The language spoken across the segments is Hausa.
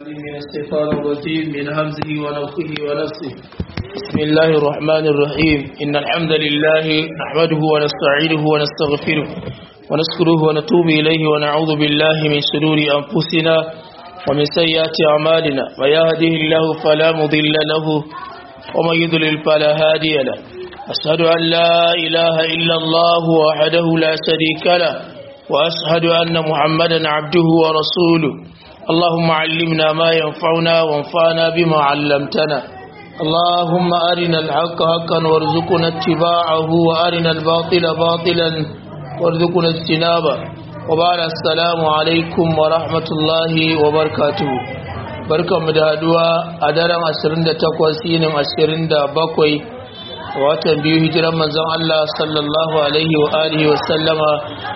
من الشيطان الرجيم من همزه ونفخه ونفسه بسم الله الرحمن الرحيم إن الحمد لله نحمده ونستعينه ونستغفره ونذكره ونتوب إليه ونعوذ بالله من شرور أنفسنا ومن سيئات أعمالنا من يهده الله فلا مضل له ومن يضلل فلا هادي له أشهد أن لا إله إلا الله وحده لا شريك له وأشهد أن محمدا عبده ورسوله اللهم علمنا ما ينفعنا وانفعنا بما علمتنا اللهم أرنا الحق حقا وارزقنا اتباعه وأرنا الباطل باطلا وارزقنا اجتنابه وبعد السلام عليكم ورحمة الله وبركاته barkan mu da haduwa a daren 28 yinin 27 watan biyu hijiran manzon Allah sallallahu alaihi wa alihi wa sallama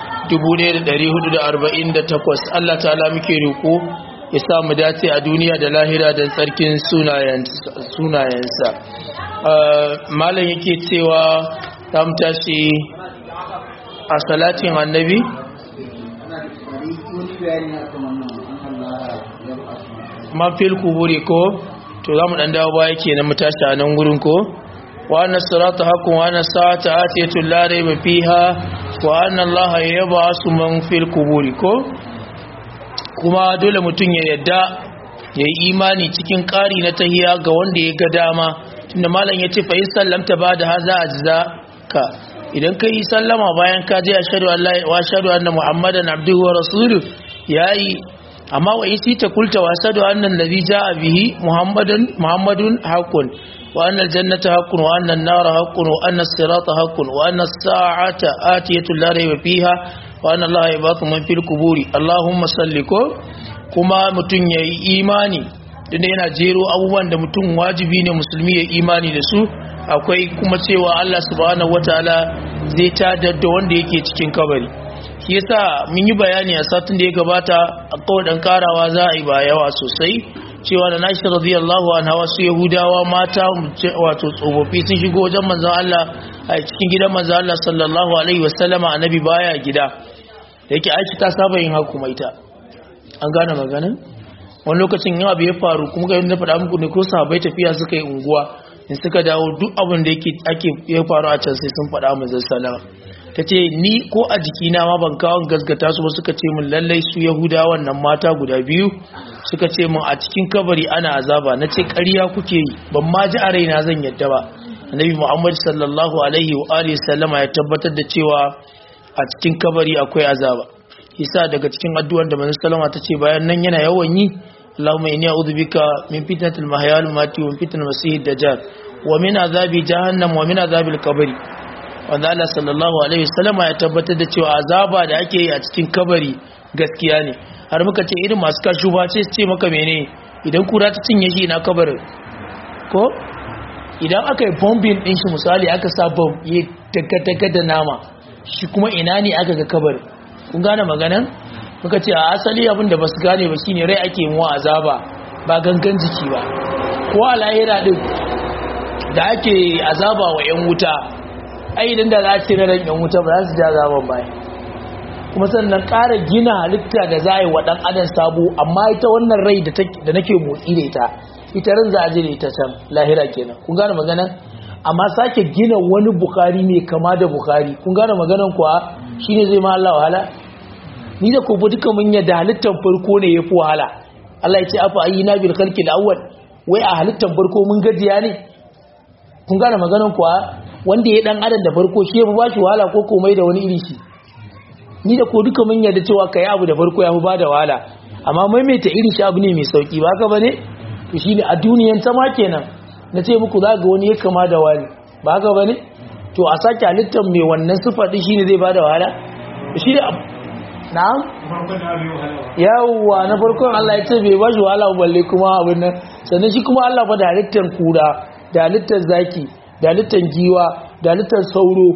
1448 Allah ta'ala muke roko ya sa mu dace a duniya da lahira da tsarkin sunayensa malam yake cewa ta tashi a salatin annabi mafil kuburi ko to za mu ɗan dawo baya ke na mu tashi a nan gurin ko وأن الصراط حق وأن الساعة آتية لا ريب فيها وأن الله يبعث من في القبور kuma dole mutum ya yadda ya yi imani cikin ƙari na tahiya ga wanda ya ga dama tunda malam ya ce fa'in sallamta ba da haza a jiza ka idan ka yi sallama bayan ka je a shaɗu anna muhammadan abduhu wa rasulu ya yi amma wa isi ta kulta wa shaɗu annan nabi ja a bihi muhammadun haƙun وأن الجنة حق وأن النار حق وأن الصراط حق وأن الساعة آتية لا ريب فيها وأن الله يبعث من في القبور اللهم صل كما متن يي إيماني tunda yana jero abubuwan da mutum wajibi ne musulmi ya imani da su akwai kuma cewa Allah subhanahu wataala zai tada da wanda yake cikin kabari shi yasa mun yi bayani a satin da ya gabata a kawai karawa za a yi ba yawa sosai cewa da nashi radiyallahu anha wasu yahudawa mata wato tsofaffi sun shigo wajen manzon Allah a cikin gidan manzon Allah sallallahu alaihi wasallama annabi baya gida yake aiki ta saba yin haku mai ta an gane maganin wani lokacin yawa bai faru kuma ga yadda faɗa muku ne ko sahabbai tafiya suka yi unguwa in suka dawo duk abin da yake ake ya faru a can sai sun faɗa manzon sallama ta ce ni ko a jikina ma ban kawo gasgata su ba suka ce min lallai su yahudawan nan mata guda biyu suka ce min a cikin kabari ana azaba na ce ƙarya kuke yi ban ma ji a raina zan yadda ba annabi muhammad sallallahu alaihi wa alihi sallama ya tabbatar da cewa a cikin kabari akwai azaba isa daga cikin addu'an da manzon sallama ta ce bayan nan yana yawan yi Allahumma inni a'udhu bika min fitnatil mahya wal mamati wa min fitnatil masiihid dajjal wa min azabi jahannam wa min azabil qabri wanda Allah sallallahu alaihi wasallama ya tabbatar da cewa azaba da ake yi a cikin kabari gaskiya ne har muka ce irin masu kashu ba ce ce maka mene idan kura ta cinye shi na kabarin ko idan aka yi bombin din shi misali aka sa bomb ya daga da nama shi kuma ina ne aka ga kabarin kun gane maganan muka ce a asali abin da basu gane ba shine rai ake mu azaba ba gangan jiki ba ko a lahira din da ake azaba wa yan wuta ai idan da za a ce na ran yan wuta ba za su ja azaban baya kuma sannan ƙara gina halitta da za a yi wa ɗan adam sabo amma ita wannan rai da nake motsi da ita ita ran za a je da ita can lahira kenan kun gane maganan amma sake gina wani bukari mai kama da bukari kun gane maganan kuwa shine zai ma Allah wahala ni da kobo duka mun yadda halittar farko ne yafi wahala Allah ya ce afa ayyina bil khalqil awwal wai a halittar farko mun gajiya ne kun gane maganan kuwa wanda ya dan adam da farko shi yafi bashi wahala ko komai da wani iri shi ni da ko duka mun yarda cewa kai abu da farko ya fi bada wahala amma maimaita irin shi abu ne mai sauki ba ka bane to shine a duniyan ta ma kenan na ce muku za ga wani ya kama da wani ba ka bane to a sake halittar mai wannan sifa din shine zai bada wahala shi ne na'am yawwa na farkon Allah ya ce bai ba shi wahala balle kuma abin nan sannan shi kuma Allah fa da halittar kura da halittar zaki da halittar giwa da halittar sauro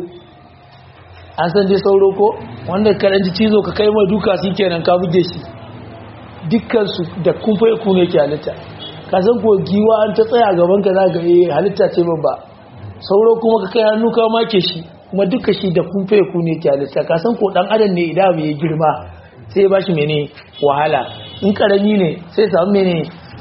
an san dai sauro ko wanda karanci cizo ka kai mai duka shi kenan ka buge shi dukkansu da kumfa ya kune ke halitta ka san ko giwa an ta tsaya gaban ka za ga eh halitta ce babba sauro kuma ka kai hannu ka make shi kuma duka shi da kumfa ya kune ke halitta ka san ko dan adam ne idan bai girma sai ba shi mene wahala in karami ne sai samu mene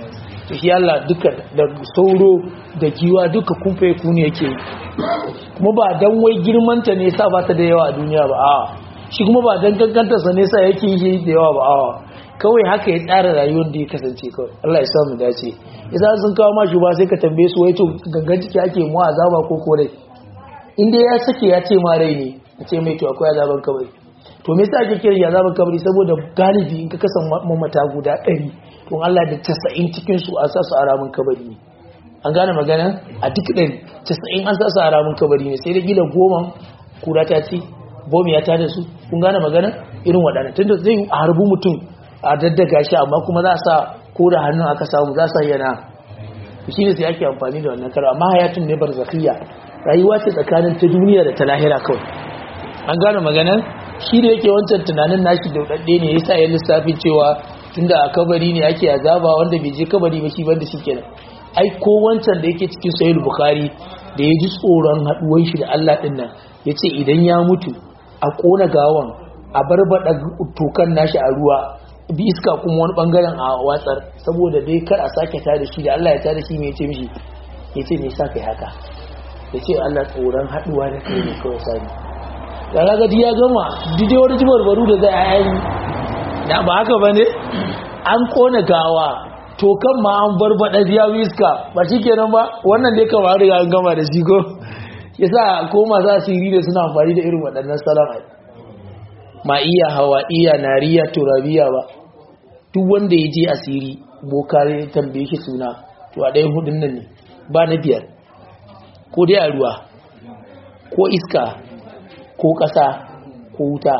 to shi Allah duka da sauro da giwa duka kumfe kuni yake kuma ba dan wai girmanta ne sa ba ta da yawa a duniya ba a shi kuma ba dan kankanta sa ne sa yake yi da yawa ba a kawai haka ya tsara rayuwar da ya kasance kawai Allah ya sa mu dace yasa sun kawo ma ba sai ka tambaye su wai to gangan jiki ake mu azaba ko ko rai in dai ya sake ya ce ma rai ne a ce mai to akwai azaban kabari to me yasa ake kira azaban kabari saboda galibi in ka kasan mamata guda 100 to Allah da 90 cikin su a sa su a ramin kabari ne an gane magana a duk ɗin 90 an sa su a ramin kabari ne sai da gila goma kura ta ci bomi ya ta da su kun gane magana irin waɗannan tunda zai harbu mutum a daddaga shi amma kuma za a sa ko da hannun aka samu za su yana shi ne sai ake amfani da wannan karo amma hayatun ne barzakhiya rayuwa ce tsakanin ta duniya da ta lahira kawai an gane maganar shi da yake wancan tunanin nashi daudadde ne yasa ya lissafin cewa tunda a kabari ne ake azaba wanda bai je kabari ba shi banda kenan. ai ko wancan da yake cikin sahih bukhari da ya ji tsoron haduwan shi da Allah din nan yace idan ya mutu a kona gawan a barbada tokan nashi a ruwa bi iska kuma wani bangaren a watsar saboda dai kar a sake ta da shi da Allah ya ta da shi mai ce mishi ya ce me sa kai haka ya ce Allah tsoron haduwa da kai ne kawai sani da raga ya gama dide wani jibar baru da zai ayan da ba haka ba ne an kona gawa to kan ma an barbada biya iska ba shi kenan ba wannan dai kamar riga an gama da shi ko yasa ko masu asiri da suna amfani da irin waɗannan salama ma iya hawa iya nariya turabiya ba duk wanda ya je asiri boka ya tambaye shi suna to a ɗayan hudun nan ne ba na biyar ko dai a ruwa ko iska ko ƙasa ko wuta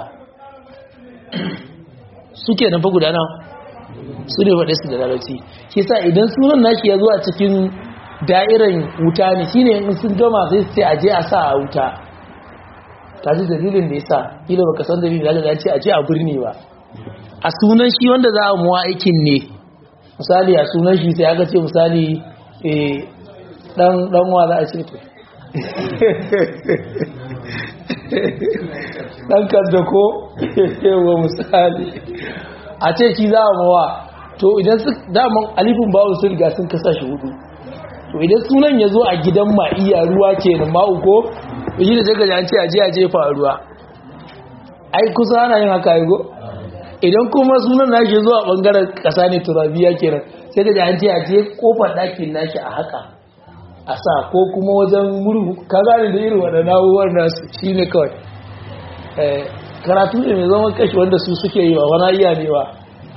suke nan fa gudana su ne faɗe su da larabci shi sa idan sunan nashi ya zo a cikin da'iran wuta ne shine in sun gama sai su ce aje a sa a wuta ta ji dalilin da ya sa ila baka san dalilin da ya ce aje a birni ba a sunan shi wanda za a muwa aikin ne misali a sunan shi sai aka ce misali dan dan wa za a ce to dan kadda ko yawa misali a ce shi za a mawa to idan su daman alifin bawon sun riga sun kasa shi hudu to idan sunan ya zo a gidan ma iya ruwa ke da ma'u ko yi da daga an ce a je a jefa ruwa ai kusa ana yin haka yi go idan kuma sunan nashi zuwa bangaren kasa ne turabiya kenan sai da an ce a je kofar ɗakin nashi a haka a sa ko kuma wajen murhu ka gane da irin waɗanda na'uwar nasu shi ne kawai karatu ne mai zama kashi wanda su suke yi wa wani iya ne wa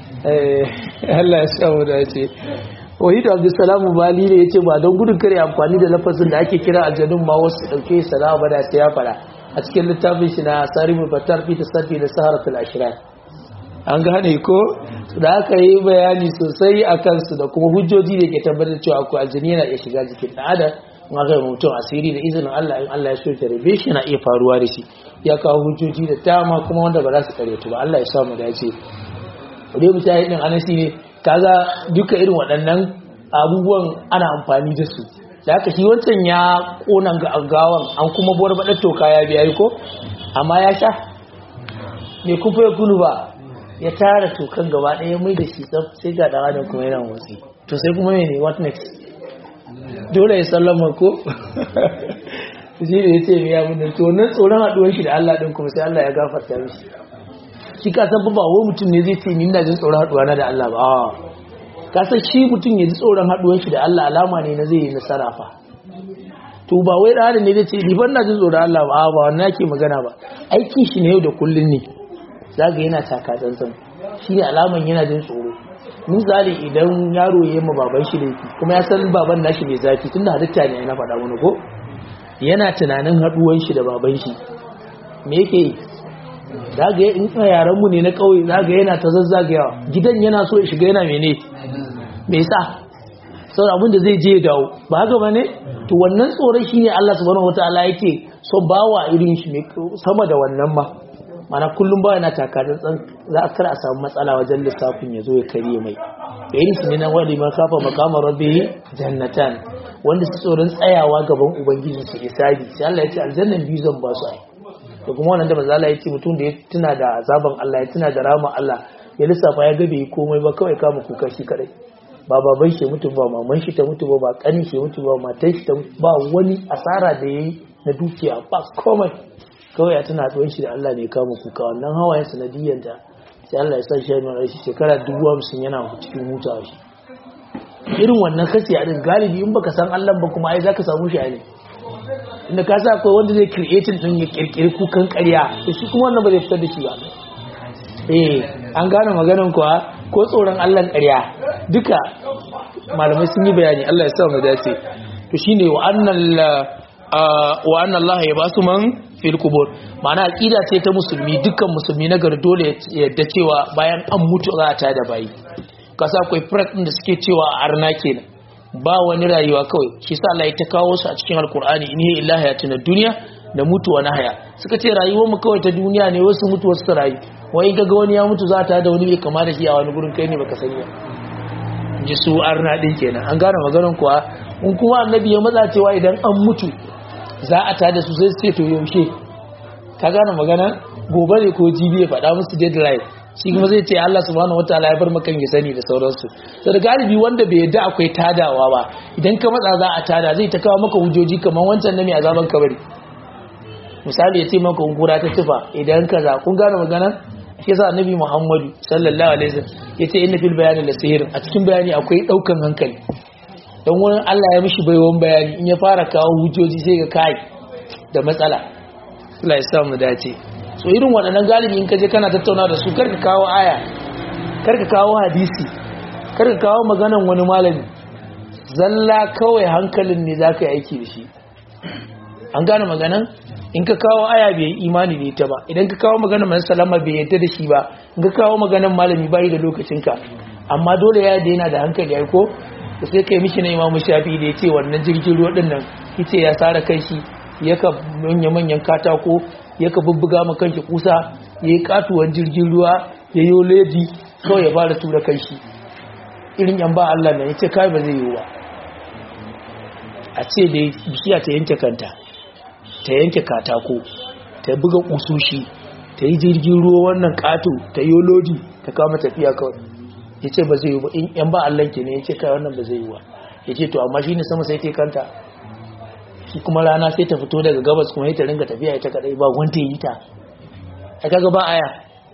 Allah ya samu da ce wahidu abdulsalamu bali ne ya ce ba don gudun kare amfani da lafazin da ake kira aljanun ma wasu ɗauke salama ba da sai ya fara a cikin littafin shi na sarifin fatar fi ta sarfi da saharatul ashirar an gane ko da aka yi bayani sosai a kansu da kuma hujjoji da ke tabbatar cewa akwai aljini yana iya shiga jikin ɗan adam in aka yi mutum asiri da izinin Allah in Allah ya so ta rabe shi na iya faruwa da shi ya kawo hujjoji da dama kuma wanda ba za su karyatu ba Allah ya sa mu dace dai mu tayi din anasi ne kaga duka irin waɗannan abubuwan ana amfani da su da haka shi wancan ya kona gawan an kuma buwar baɗar toka ya biya ko amma ya sha me kufa ya kunu ba ya tara tokan gaba ɗaya mai da shi tsaf sai ga ɗan adam kuma yana motsi to sai kuma mene what next dole ya sallama ko shi ne ya ce mai yamin da to nan tsoron haɗuwar shi da Allah ɗin kuma sai Allah ya gafarta mishi shi ka san ba wai mutum ne zai ce ni ina jin tsoron haɗuwa na da Allah ba a ka san shi mutum ya ji tsoron haɗuwar shi da Allah alama ne na zai yi nasara fa to ba wai ɗan ne zai ce ni ban na jin tsoron Allah ba a ba wannan yake magana ba aikin shi ne yau da kullun ne zaga yana taka tsantsan shi ne alaman yana jin tsoro misali idan yaro ya yi ma baban shi laifi kuma ya san baban nashi mai zafi tunda halitta ne na faɗa wani ko yana tunanin haɗuwan shi da baban shi me yake yi zaga in yaran mu ne na ƙauye zaga yana ta zazzagayawa gidan yana so ya shiga yana mene me yasa sau abin da zai je ya dawo ba haka ba ne to wannan tsoron shine Allah subhanahu wataala yake so bawa irin shi sama da wannan ma mana kullum ba yana takarar tsan za a kar a samu matsala wajen lissafin ya zo ya karye mai da yin su ne na wani ma kafa makamar rabbi jannatan wanda su tsoron tsayawa gaban ubangiji su isabi sai Allah ya ce aljannan biyu zan ba su ai da kuma wannan da manzo Allah ya ce mutum da ya tuna da azaban Allah ya tuna da rama Allah ya lissafa ya ga bai komai ba kawai kama kuka shi kadai ba baban shi mutu ba maman shi ta mutu ba ba kanin shi mutu ba matan shi ta mutu ba wani asara da yayi na dukiya ba komai kawai ya tana tsohon shi da Allah ne kama kuka wannan hawayen sanadiyyar da sai Allah ya sa shi yana shi shekara dubu hamsin yana cikin hutawa shi irin wannan kasi a din galibi in baka san Allah ba kuma ai zaka samu shi ne inda ka sa akwai wanda zai creating din ya kirkiri kukan ƙarya to shi kuma wannan ba zai fitar da shi ba eh an gane maganan kuwa ko tsoron Allah ƙarya duka malamai sun yi bayani Allah ya sa mu dace to shine wa annal wa anna Allah ya basu man fil kubur ma'ana aqida ce ta musulmi dukkan musulmi na gari dole ya yadda cewa bayan an mutu za a tada bayi kasa akwai firak ɗin da suke cewa a arna kenan ba wani rayuwa kawai shi sa Allah ya ta kawo su a cikin alkur'ani in hiya illa hayatun duniya da mutuwa na haya suka ce rayuwar mu kawai ta duniya ne wasu mutu wasu rayu wai ga ga wani ya mutu za ta da wani bai kama da shi a wani gurin kai ne baka sani ba ji su arna din kenan an gane maganar kuwa in kuma annabi ya matsa cewa idan an mutu za a tada su sai su ce to yaushe ka gane magana gobe ne ko jibi ya faɗa musu deadline shi kuma zai ce Allah subhanahu wataala ya bar makan ya sani da sauransu to da galibi wanda bai yadda akwai tadawa ba idan ka matsa za a tada zai ta kawo maka hujjoji kamar wancan na mai azaban kabari misali ya ce maka kura ta tufa idan ka za kun gane magana shi yasa annabi Muhammadu sallallahu alaihi wasallam yace inna fil bayani la sihr a cikin bayani akwai daukan hankali dan wurin Allah ya mishi baiwan bayani in ya fara kawo hujjoji sai ga kai da matsala Allah ya sa mu dace so irin waɗannan galibi in ka je kana tattauna da su karka kawo aya karka kawo hadisi karka kawo maganan wani malami zalla kawai hankalin ne za ka yi aiki da shi an gane maganan in ka kawo aya bai imani da ita ba idan ka kawo maganan mai salama bai yadda da shi ba in ka kawo maganan malami bayi da lokacinka amma dole ya da yana da hankali ya ko da sai kai mishi na imamu shafi da ya ce wannan jirgin ruwa ɗin nan ita ya tsara kai shi yaka manya-manyan katako yaka bubbuga ma kanshi kusa ya yi katuwan jirgin ruwa ya yi ledi kawai ya fara tura kanshi irin yan ba Allah na ya ce kai ba zai yi ba a ce da bishiya ta yanke kanta ta yanke katako ta buga kusoshi ta yi jirgin ruwa wannan kato ta yi lodi ta kama tafiya kawai ya ce ba zai yi ba in yan ba Allah ke ne ya ce kai wannan ba zai yi ba ya ce to amma shi ne sama sai ta kanta shi kuma rana sai ta fito daga gabas kuma ta ringa tafiya ita kadai ba wanda yi ta a kaga ba aya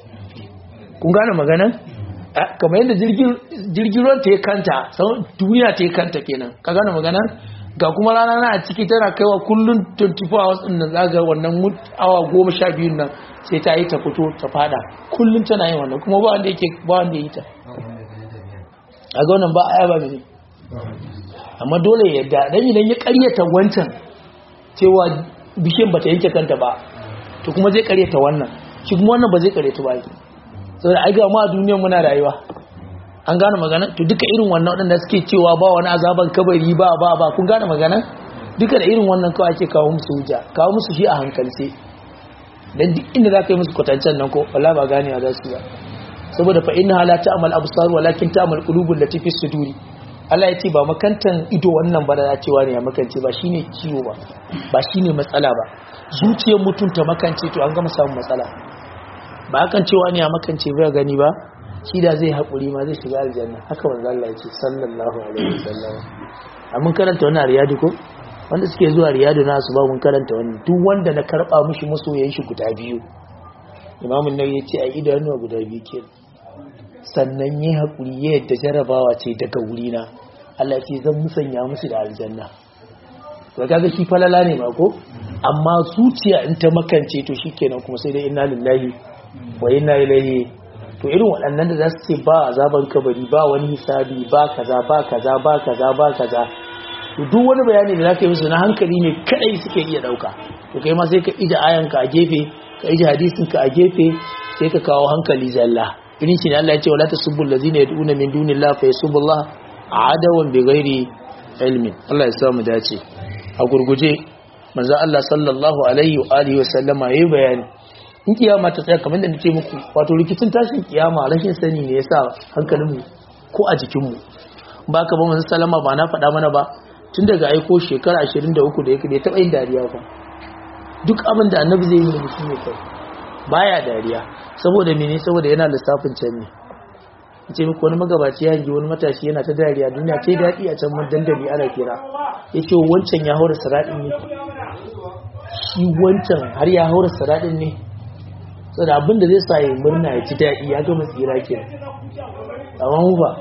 kun gane magana kamar yadda jirgin ruwan ta yi kanta duniya ta yi kanta kenan ka gane magana ga kuma rana na a ciki tana kaiwa kullum 24 hours din nan zaga wannan awa goma sha biyun nan sai ta yi ta fito ta fada kullum tana yin wannan kuma ba wanda yake ba wanda yi ta a ga wannan ba aya ba ne amma dole ya yadda dan idan ya karyata wancan cewa bishiyan bata yanke kanta ba to kuma zai karyata wannan shi kuma wannan ba zai karyata ba saboda ai ga ma duniyar muna rayuwa an gane magana to duka irin wannan wadanda suke cewa ba wani azaban kabari ba ba ba kun gane magana duka da irin wannan kawai ake kawo musu hujja kawo musu shi a hankalce dan duk inda za ka yi musu kwatancen nan ko wallahi ba ganewa za su ba saboda fa inna la ta'mal absar walakin ta'mal qulubul lati fi suduri Allah ya ce ba makantan ido wannan ba da cewa ne ya makance ba shine ciwo ba ba shine matsala ba zuciyar mutum ta makance to an gama samun matsala ba hakan cewa ne ya makance ba gani ba shi da zai haƙuri ma zai shiga aljanna haka manzo Allah ya ce sallallahu alaihi wasallam mun karanta wannan riyadu ko wanda suke zuwa riyadu na su ba mun karanta wannan duk wanda na karba mishi masoyan shi guda biyu imamun nawawi ya ce a idanuwa guda biyu kenan sannan yi haƙuri ya yadda jarabawa ce daga wurina Allah ce zan musanya musu da aljanna ba kaga shi falala ne ba ko amma zuciya in ta makance to shikenan kuma sai dai inna lillahi wa inna ilaihi to irin waɗannan da za su ce ba azaban kabari ba wani hisabi ba kaza ba kaza ba kaza ba kaza to duk wani bayani da zaka yi musu na hankali ne kadai suke iya dauka to kai ma sai ka ije ayanka a gefe ka ije hadisin ka a gefe sai ka kawo hankali zalla irin shi ne Allah ya ce wala tasubbu allazina yad'una min dunillahi fa yasubullah adawan bighairi ilmin Allah ya samu dace a gurguje manzo Allah sallallahu alaihi wa alihi wa sallama yayi bayani in kiyama ta tsaya kamar da nace muku wato rikicin tashin kiyama rashin sani ne yasa hankalin mu ko a jikin mu ba ka ba manzo sallama ba na faɗa mana ba tun daga aiko shekara 23 da yake da taɓa yin dariya ba duk abin da annabi zai yi da shi ne kai baya dariya saboda mene saboda yana lissafin can ne ce muku wani magabaci ya hangi wani matashi yana ta dariya duniya ce daɗi a can dandali ana kira ya ce wancan ya haura saraɗin ne shi wancan har ya haura saraɗin ne saboda abin da zai sa ya murna ya ci daɗi ya gama tsira ke amma mu ba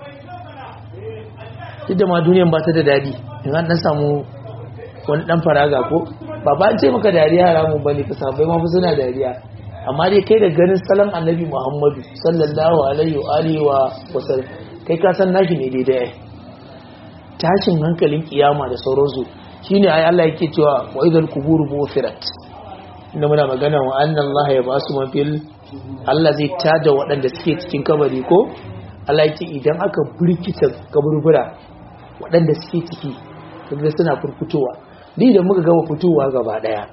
duk da ma duniyan ba ta da daɗi in an ɗan samu wani ɗan faraga ko ba ba an ce maka dariya haramun ba ne ka sabai ma suna dariya amma dai kai da ganin salon annabi muhammadu sallallahu alaihi wa alihi wa wasallam kai ka san nashi ne daidai tashin hankalin kiyama da sauransu shine ai Allah yake cewa wa idal quburu bufirat inda muna magana wa anna Allah ya basu man fil Allah zai tada waɗanda suke cikin kabari ko Allah yake idan aka burkita kaburbura waɗanda suke ciki kaga suna furfutowa ni da muka gama fitowa gaba daya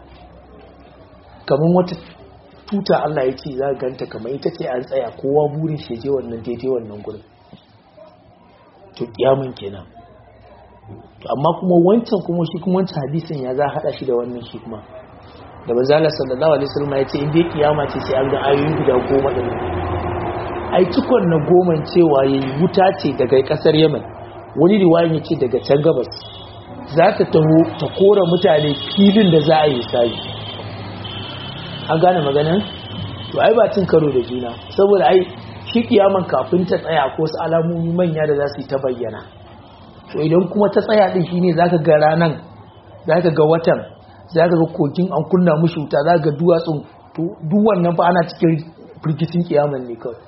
kamar wata tuta Allah ya ce za ka ganta kamar ita ce an tsaya kowa burin shi je wannan daidai wannan gurin to kiyamun kenan to amma kuma wancan kuma shi kuma wancan hadisin ya za hada shi da wannan shi kuma da manzala sallallahu alaihi wasallam ya ce in dai kiyama ce sai an ga ayoyin guda goma din ai cikon na goma cewa yayi wuta ce daga kasar Yemen wani riwayan yace daga can gabas za ta taho ta kora mutane filin da za a yi sabi an gane maganin to ai ba cin karo da juna saboda ai shi kiyaman kafin ta tsaya ko su alamomi manya da za su yi ta bayyana to idan kuma ta tsaya din shine zaka ga ranan zaka ga watan zaka ga kokin an kunna mushi wuta zaka ga duwatsun to duk wannan fa ana cikin firgitin kiyaman ne kawai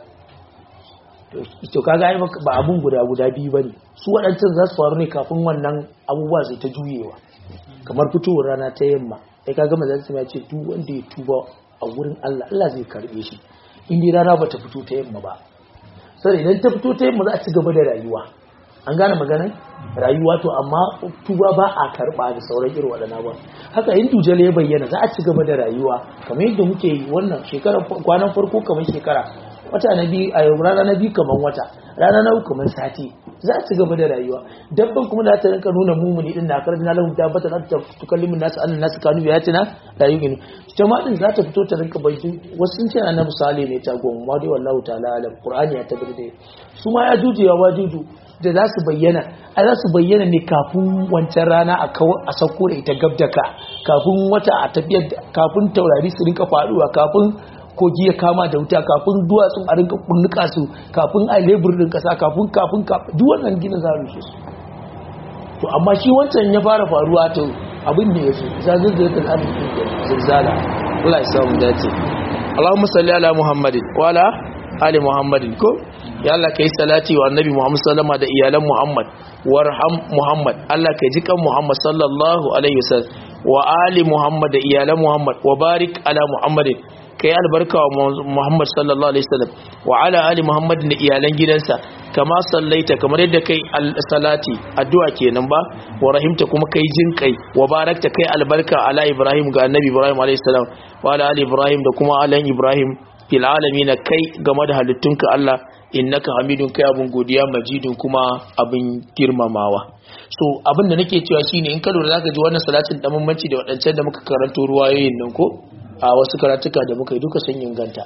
to kaga ai ba abun guda guda biyu bane su waɗancan za su faru ne kafin wannan abubuwa sai ta juyewa kamar fitowar rana ta yamma sai kaga manzon sai ya ce duk wanda ya tuba a wurin Allah Allah zai karbe shi in dai rana bata fito ta yamma ba sai idan ta fito ta yamma za a ci gaba da rayuwa an gane maganar rayuwa to amma tuba ba a karba da sauran irin waɗannan ba haka in dujal ya bayyana za a ci gaba da rayuwa kamar yadda muke yi wannan shekarar kwanan farko kamar shekara wata na biyu a yau rana na biyu kamar wata rana na uku kamar sati za a ci gaba da rayuwa dabban kuma da ta rinka nuna mumuni din na karanta lahum ta bata ta tukallimin nasu annan nasu kanu ya tina da yi gini ita ma din za ta fito ta rinka bai wasu sun ce annabi salih ne ta goma ma dai wallahu ta'ala alam qur'ani ya tabbata da su ma ya juju ya wajuju da za su bayyana a za su bayyana ne kafin wancan rana a kawo a sauko da ita gab da ka kafin wata a tafiyar kafin taurari su rinka faduwa kafin kogi ya kama da wuta kafin duwatsun a rinka kunnuka su kafin a lebur din kasa kafin kafin duk wannan gina za rushe su to amma shi wancan ya fara faruwa to abin da ya so zazzazatul arziki zilzala Allah ya samu dace Allahumma salli ala Muhammadin wa ala ali Muhammadin ko ya Allah kai salati wa annabi Muhammad sallama da iyalan Muhammad warham Muhammad Allah kai jikan Muhammad sallallahu alaihi wasallam wa ali Muhammad da iyalan Muhammad wa barik ala Muhammadin ka yi albarka wa Muhammad sallallahu Alaihi wasallam wa ala ali Muhammad da iyalan gidansa kama sallaita kamar yadda kai salati addu'a kenan ba wa rahimta kuma kai jin kai wa barakta kai albarka ala Ibrahim ga annabi Ibrahim alaihi salam wa ala ali Ibrahim da kuma alan Ibrahim fil alamin kai game da halittunka Allah innaka hamidun kai abun godiya majidun kuma abin girmamawa so abin da nake cewa shine in ka lura zaka ji wannan salatin da bambanci da wadancan da muka karanto ruwayoyin nan ko a wasu karatuka da muka yi duka sun inganta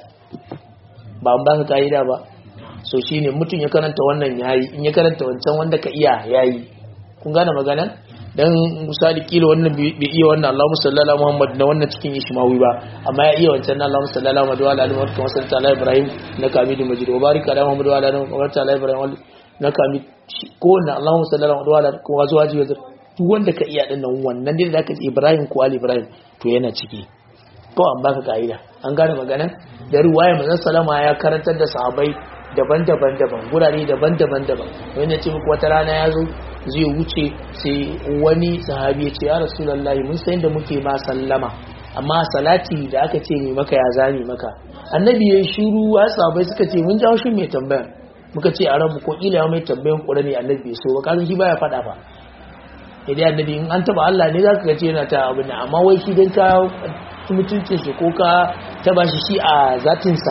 ba an baka ka'ida ba so shine mutum ya karanta wannan yayi in ya karanta wancan wanda ka iya yayi kun gane magana dan misali kila wannan bai iya wannan Allahumma salli ala Muhammad na wannan cikin Ishmawi ba amma ya iya wancan Allahumma salli ala Muhammad wa ala ali Muhammad kama sallallahu ala Ibrahim na Hamidum Majid wa barik ala Muhammad wa ala ali Muhammad ala Ibrahim na Hamid ko wannan Allahumma salli ala Muhammad wa ala kuma zuwa ji duk wanda ka iya din nan wannan dai da ka ce Ibrahim ko Ali Ibrahim to yana ciki ko an baka ka'ida an gane magana da ruwaya manzon salama ya karantar da sahabbai daban-daban daban gurare daban-daban daban wanda ce muku wata rana ya zo zai wuce sai wani sahabi ya ce ya rasulullahi mun san da muke ma sallama amma salati da aka ce mai maka ya zami maka annabi ya shiru ya sahabbai suka ce mun jawo shi mai tambaya muka ce a rabu ko ila mai tambayan ƙurani annabi bai so ba kasan shi baya faɗa fa idan annabi in an taba Allah ne zaka ga ce yana ta abu ne amma wai shi dan ka mutuncin shi ko ka taba shi shi a zatinsa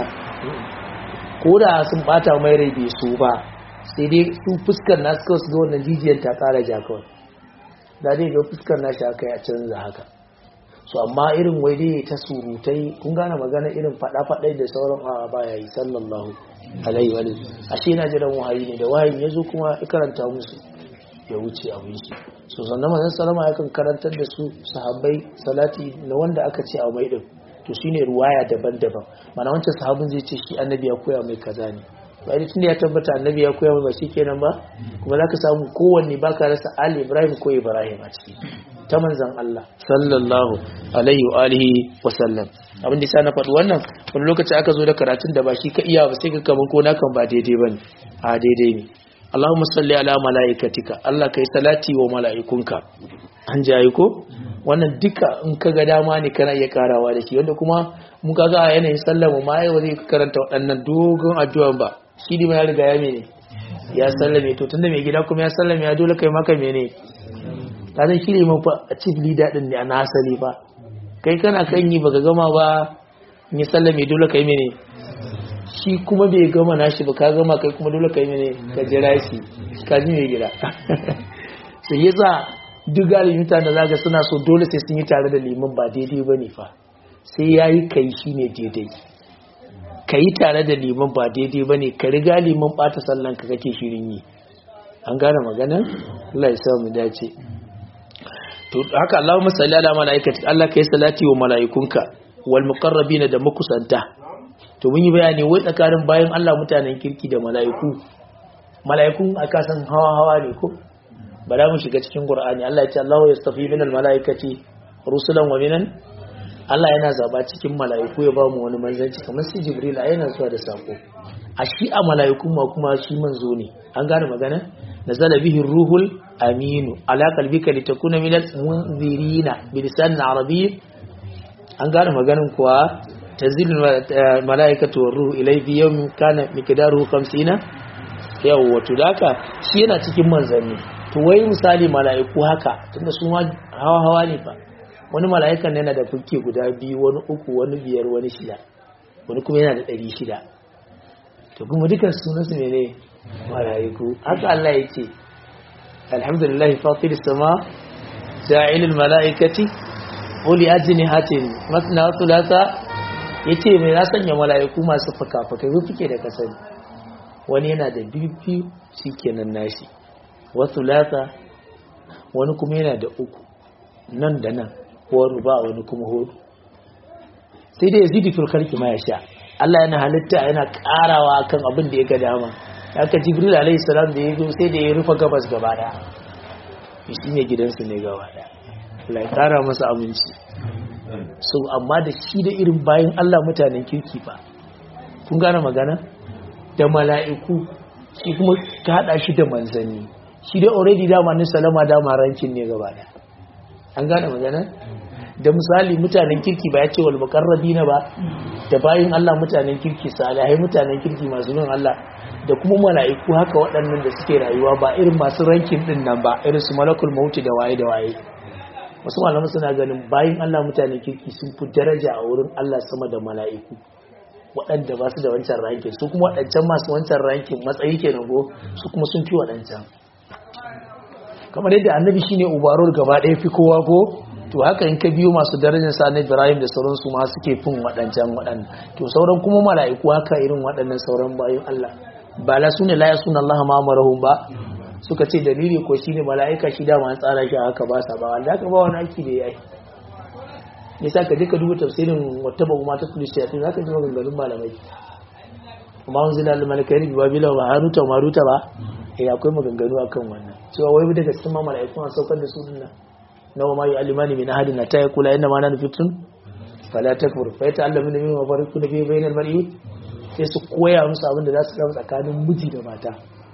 ko da sun bata mai rai bai so ba sai dai su fuskar nasu kawai su ga wannan jijiyar ta kara ja kawai da dai ga fuskar nashi aka yi a canza haka so amma irin wai dai ta surutai kun gane magana irin fada-fadai da sauran a baya yi sallallahu alaihi wa ashe yana jiran wahayi ne da wahayin ya zo kuma ya karanta musu ya wuce abin shi so sannan manzon salama ya kan karantar da su sahabbai salati na wanda aka ce a mai din to shine ruwaya daban-daban mana wancan sahabin zai ce shi annabi ya koya mai kaza ne bai tun da ya tabbata annabi ya koya mai ba kenan ba kuma zaka samu kowanne baka rasa ali ibrahim ko ibrahim a ciki ta manzan Allah sallallahu alaihi wa alihi wa sallam abin da na faɗi wannan wani lokaci aka zo da karatun da ba shi ka iya ba sai ka kaman ko nakan ba daidai bane a daidai ne Allahumma salli ala malaikatika Allah kai salati wa malaikunka an jayi ko wannan duka in ka ga dama ne kana iya karawa da shi wanda kuma mun kaga a yanayin sallar mu ma ai ba zai karanta waɗannan dogon addu'an ba shi ne ya riga ya mene ya sallame to tunda mai gida kuma ya sallame ya dole kai maka mene ka zan shirye man fa a chief leader din ne a na asali fa kai kana kan yi baka gama ba in ya sallame dole kai mene shi kuma bai gama nashi ba ka gama kai kuma dole kai mene ka jira shi ka ji mai gida sai yasa duk galibin mutane zaga suna so dole sai sun yi tare da liman ba daidai ba ne fa sai ya yi kai shi ne daidai ka yi tare da liman ba daidai ba ne ka riga liman ɓata sallan ka kake shirin yi an gane maganar Allah ya samu dace to haka Allahumma salli ala malaikati Allah kai salati wa malaikunka wal muqarrabin da makusanta to mun yi bayani wai tsakanin bayan Allah mutanen kirki da malaiku malaikun aka san hawa hawa ne ko ba za mu shiga cikin Qur'ani Allah ya ce Allahu yastafi minal malaikati rusulan wa minan Allah yana zaba cikin mala'iku ya ba mu wani manzanci kamar sai Jibril yana zuwa da sako a shi a mala'iku ma kuma shi manzo ne an gane magana nazala bihi ruhul aminu ala qalbika litakuna minal munzirina bi lisan arabiy an gane maganin kuwa tazil mala'ikatu war ruhu ilay fi yawmin kana miqdaruhu 50 yawa to daka shi yana cikin manzanni to wai misali mala'iku haka tunda su ma hawa hawa ne fa wani mala'ikan yana da fuke guda biyu wani uku wani biyar wani shida wani kuma yana da ɗari shida to kuma dukan sunansu ne ne mala'iku haka Allah ya ce alhamdulillah fatir sama ja'ilul mala'ikati uli ajini hatin masna thulatha yace mai na sanya mala'iku masu fuka-fukai su fuke da kasani wani yana da biyu shikenan nashi wasu lata wani kuma yana da uku nan da nan wani ba wani kuma hudu sai dai yazidi fil khalqi ma yasha Allah yana halitta yana karawa kan abin da ya ga dama haka jibril alaihi salam da ya zo sai da ya rufe gabas gaba daya shi ne gidansu ne gaba daya Allah ya kara masa aminci so amma da shi da irin bayan Allah mutanen kirki fa kun gane magana da mala'iku shi kuma ka hada shi da manzanni shi dai already dama ni salama dama rankin ne gaba daya an gane magana da misali mutanen kirki ba ya ce wal muqarrabina ba da bayin Allah mutanen kirki salihai mutanen kirki masu bin Allah da kuma mala'iku haka waɗannan da suke rayuwa ba irin masu rankin din nan ba irin su malakul mauti da waye da waye wasu malaman suna ganin bayin Allah mutanen kirki sun fi daraja a wurin Allah sama da mala'iku waɗanda ba su da wancan rankin su kuma waɗancan masu wancan rankin matsayi kenan go su kuma sun fi waɗancan kamar yadda annabi shine ubarul gaba ɗaya fi kowa ko to haka in ka biyo masu darajar sa na Ibrahim da sauransu ma suke fin waɗancan waɗannan to sauran kuma mala'iku haka irin waɗannan sauran bayan Allah ba la sune la yasuna Allah ma amarahum ba suka ce dalili ko shine mala'ika shi da ma tsara shi haka ba sa ba Allah ka ba wani aiki da yayi yasa ka je ka duba tafsirin wattaba ma ta kulli shayatin zaka ji maganganun malamai kuma unzila al malakaini bi babila wa haruta wa maruta ba eh akwai maganganu akan wannan cewa wai daga cikin ma mala'iku an saukar da su dinnan nawa ma yu'allimani min ahadin ta yaqula inna ma nanu fitun fala takfur fa yata'allamu min ma fariqu fi bainal mar'i sai su koya musu abin da za su raba tsakanin miji da mata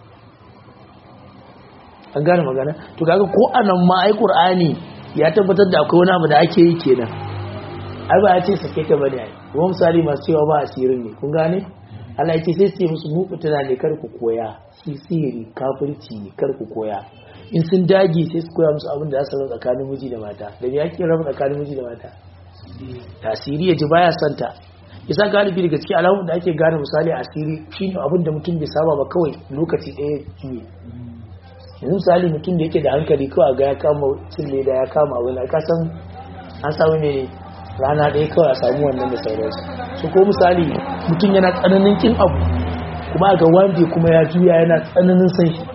an gane magana to kaga ko anan ma ai qur'ani ya tabbatar da akwai wani abu da ake yi kenan ai ba ya ce sake ta bane ai kuma misali masu cewa ba asirin ne kun gane Allah yake sai ce musu mu fitina ne kar ku koya shi sihiri kafirci ne kar ku koya in sun dage sai su koya musu abin da za su raba tsakanin miji da mata da me yake raba tsakanin miji da mata tasiri ya ji baya santa yasa galibi daga cikin alamun da ake gane misali asiri shine abin da mutum bai saba ba kawai lokaci ɗaya juye yanzu misali mutum da yake da hankali kawai ga ya kama cin leda ya kama wani ka san an samu ne rana ɗaya kawai a samu wannan da sauransu su ko misali mutum yana tsananin kin abu kuma ga wanda kuma ya juya yana tsananin san shi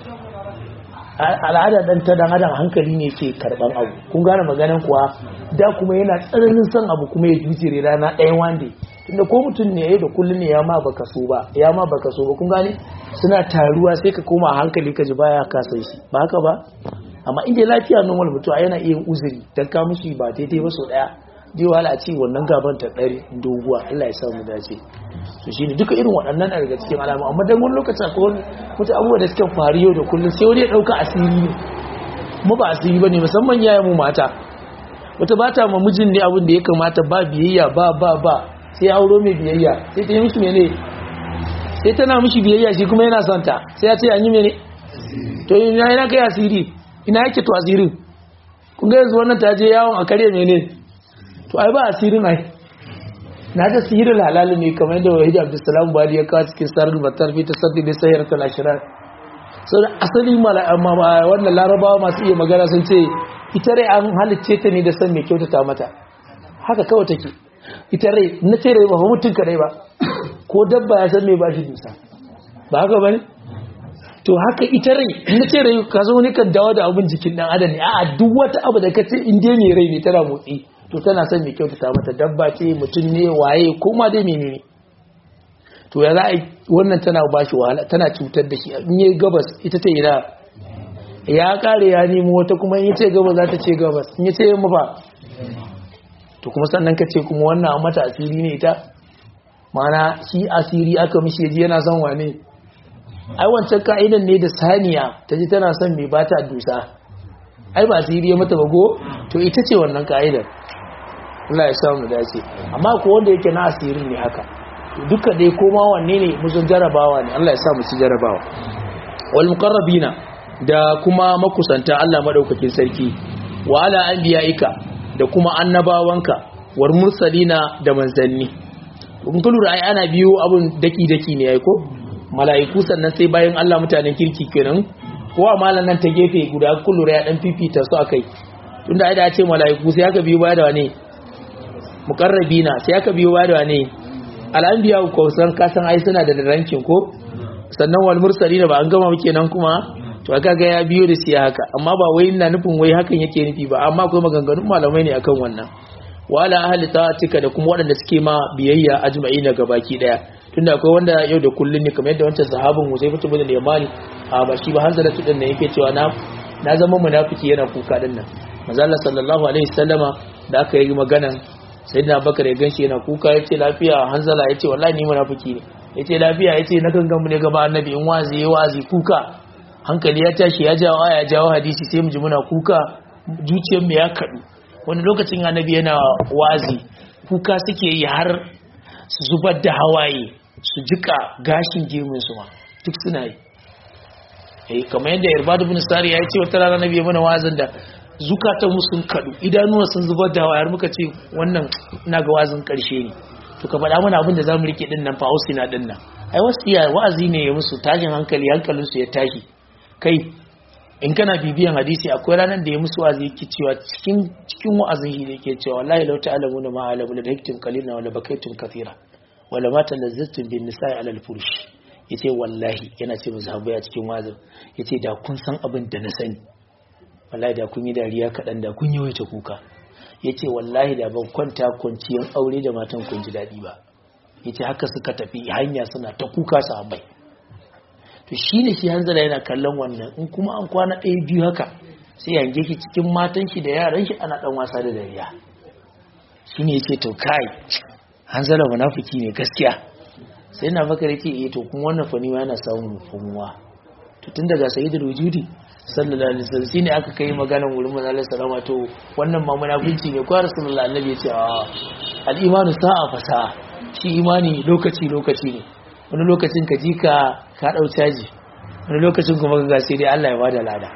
al'ada dan ta dan adam hankali ne ke karban abu kun gane maganan kuwa da kuma yana tsananin san abu kuma ya jujire rana ɗayan wanda tunda ko mutum ne yayi da kullun ne ya ma baka so ba ya ma baka so ba kun gane suna taruwa sai ka koma hankali ka ji baya ka san shi ba haka ba amma inda lafiya normal mutum yana iya uzuri dan ka mushi ba daidai ba so daya zai wahala a ce wannan gaban ta ɗari doguwa Allah ya sa mu dace to shine duka irin waɗannan daga cikin alamu amma dan wani lokaci akwai wani wata abubuwa da suka faru yau da kullum sai wani ya ɗauka asiri ne mu ba asiri bane musamman yayin mu mata wata ba ta ma mijin ne abin da ya kamata ba biyayya ba ba ba sai auro mai biyayya sai ta yi mishi mene sai tana mishi biyayya shi kuma yana son ta sai ya ce an yi mene to ina yana kai asiri ina yake to asirin kun ga yanzu wannan ta je yawon a kare mene to ai ba asirin ai na da sihirin halali ne kamar yadda wahid abdulsalam bali ya kawo cikin sarar batar fi tasaddi da sayar ta lashirar sau da asali wannan larabawa masu iya magana sun ce ita rai an halicce ta ne da san mai kyautata mata haka kawai take ita rai na ce rai ba fa mutum kadai ba ko dabba ya san mai ba shi dusa ba haka ba ne to haka ita rai na ce rai ka zo ne kan dawo da abin jikin dan adam ne a'a duk wata abu da ka ce in dai mai rai ne tana motsi to tana son mai kyautata mata dabba ce mutum ne waye ko ma dai menene to ya za a wannan tana ba shi wahala tana cutar da shi in yi gabas ita ta ina ya kare ya nemo wata kuma in ce gabas za ta ce gabas in ya ce yamma ba to kuma sannan ka ce kuma wannan an mata asiri ne ita mana shi asiri aka mishi yaji yana son wane ai wancan ka'idan ne da saniya ta ji tana son mai bata dusa ai ba asiri ya mata bago to ita ce wannan ka'idar Allah ya samu dace amma ko wanda yake na asirin ne haka duka dai koma wanne ne musun jarabawa ne Allah ya sa mu ci jarabawa wal muqarrabina da kuma makusanta Allah madaukakin sarki wa ala anbiya'ika da kuma annabawanka war mursalina da manzanni kun kullu ai ana biyo abun daki daki ne ai ko mala'iku sannan sai bayan Allah mutanen kirki kenan ko amalan nan ta gefe guda kullu ya dan fifita su akai tunda ai da ce mala'iku sai aka biyo baya da wane muqarrabina sai aka biyo baya da wane al'anbiya ko san kasan ai suna da rankin ko sannan wal mursalina ba an gama muke nan kuma to aka ga ya biyo da siya haka amma ba wai ina nufin wai hakan yake nufi ba amma akwai maganganun malamai ne akan wannan wala ahli ta'atika da kuma waɗanda suke ma biyayya ajma'ina gabaki daya tunda akwai wanda yau da kullun ne kamar yadda wancan sahabin Huzaifa ibn al-Yamani a ba shi ba hanzala tudin ne yake cewa na na zama munafiki yana kuka din nan manzo Allah sallallahu alaihi wasallama da aka yi maganan sayyidina Bakar ya ganshi yana kuka yace lafiya hanzala yace wallahi ni munafiki ne yace lafiya yace na gangan mu ne gaba annabi in wazi yayi wazi kuka hankali ya tashi ya jawo aya jawo hadisi sai mu ji muna kuka zuciyar mu ya kadu wani lokacin annabi yana wazi kuka suke yi har su zubar da hawaye su jika gashin gemun su ma duk suna yi eh kamar yadda irbad ibn sari ya ce wata rana nabi ya mana wazin da zukatan mu sun kadu idanuwa sun zubar da hawaye har muka ce wannan ina ga wazin karshe ne to ka faɗa mana abin da zamu rike din nan fa ausina din nan ai wasiya wa'azi ne ya musu tashin hankali hankalin su ya tashi kai in kana bibiyan hadisi akwai ranar da ya musu wa'azi yake cewa cikin cikin wa'azin shi yake cewa wallahi law ta'lamuna ma alamu la daktum qalina wa la bakaytum kathira wa la ma talazzatum bin nisa'i ala al-furush yace wallahi yana ce mu sahabbai a cikin wa'azin yace da kun san abin da na sani wallahi da kun yi dariya kadan da kun yawaita kuka yace wallahi da ban kwanta kwanciyan aure da matan kun ji dadi ba yace haka suka tafi hanya suna ta kuka sahabbai to shi ne shi hanzara yana kallon wannan in kuma an kwana ɗaya biyu haka sai yange ki cikin matan shi da yaran shi ana ɗan wasa da dariya shi ne ce to kai hanzara munafiki ne gaskiya sai na bakar ce eh to kuma wannan fani yana samun fumuwa to tun daga sayyidul wujudi sallallahu alaihi wasallam shine aka kai maganar wurin manzo Allah sallama to wannan ma munafici ne ko rasulullahi annabi ya ce a al-imanu sa'a fa sa'a shi imani lokaci lokaci ne wani lokacin ka ji ka ka ɗau caji wani lokacin kuma ga sai dai Allah ya bada lada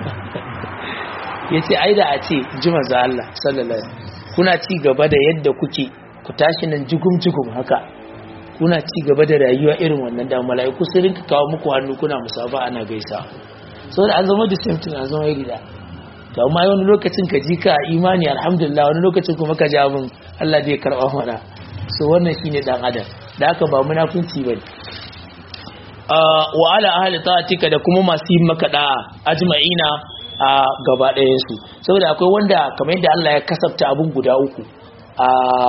ya ce ai da a ce ji maza Allah sallallahu kuna ci gaba da yadda kuke ku tashi nan jigum jigum haka kuna ci gaba da rayuwa irin wannan da mala'iku sun rinka kawo muku hannu kuna musaba ana gaisa saboda an zama da same thing an zama iri da to amma wani lokacin ka ji ka imani alhamdulillah wani lokacin kuma ka ji abin Allah zai karɓa mana so wannan shine dan adam da haka ba munafunci bane wa ala ahli ta'atika da kuma masu yin maka da'a ajma'ina a gaba ɗayan su saboda akwai wanda kamar yadda Allah ya kasafta abun guda uku a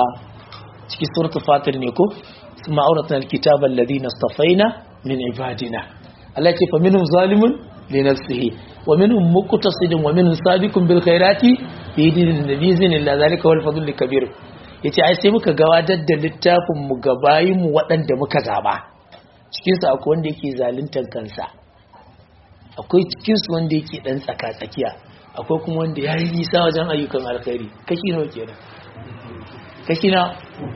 cikin suratul fatir ne ko kuma auratna alkitaba alladhina istafaina min ibadina Allah ya ce fa minhum zalimun li nafsihi wa minhum muqtasidun wa minhum sabiqun bil khairati bi idin illa zalika wal fadl kabir yace ai sai muka gabatar da littafin mu gabayin mu waɗanda muka zaba cikin su akwai wanda yake zaluntar kansa akwai cikin su wanda yake dan tsaka tsakiya akwai kuma wanda ya yi nisa wajen ayyukan alkhairi kashi nawa kenan kashi na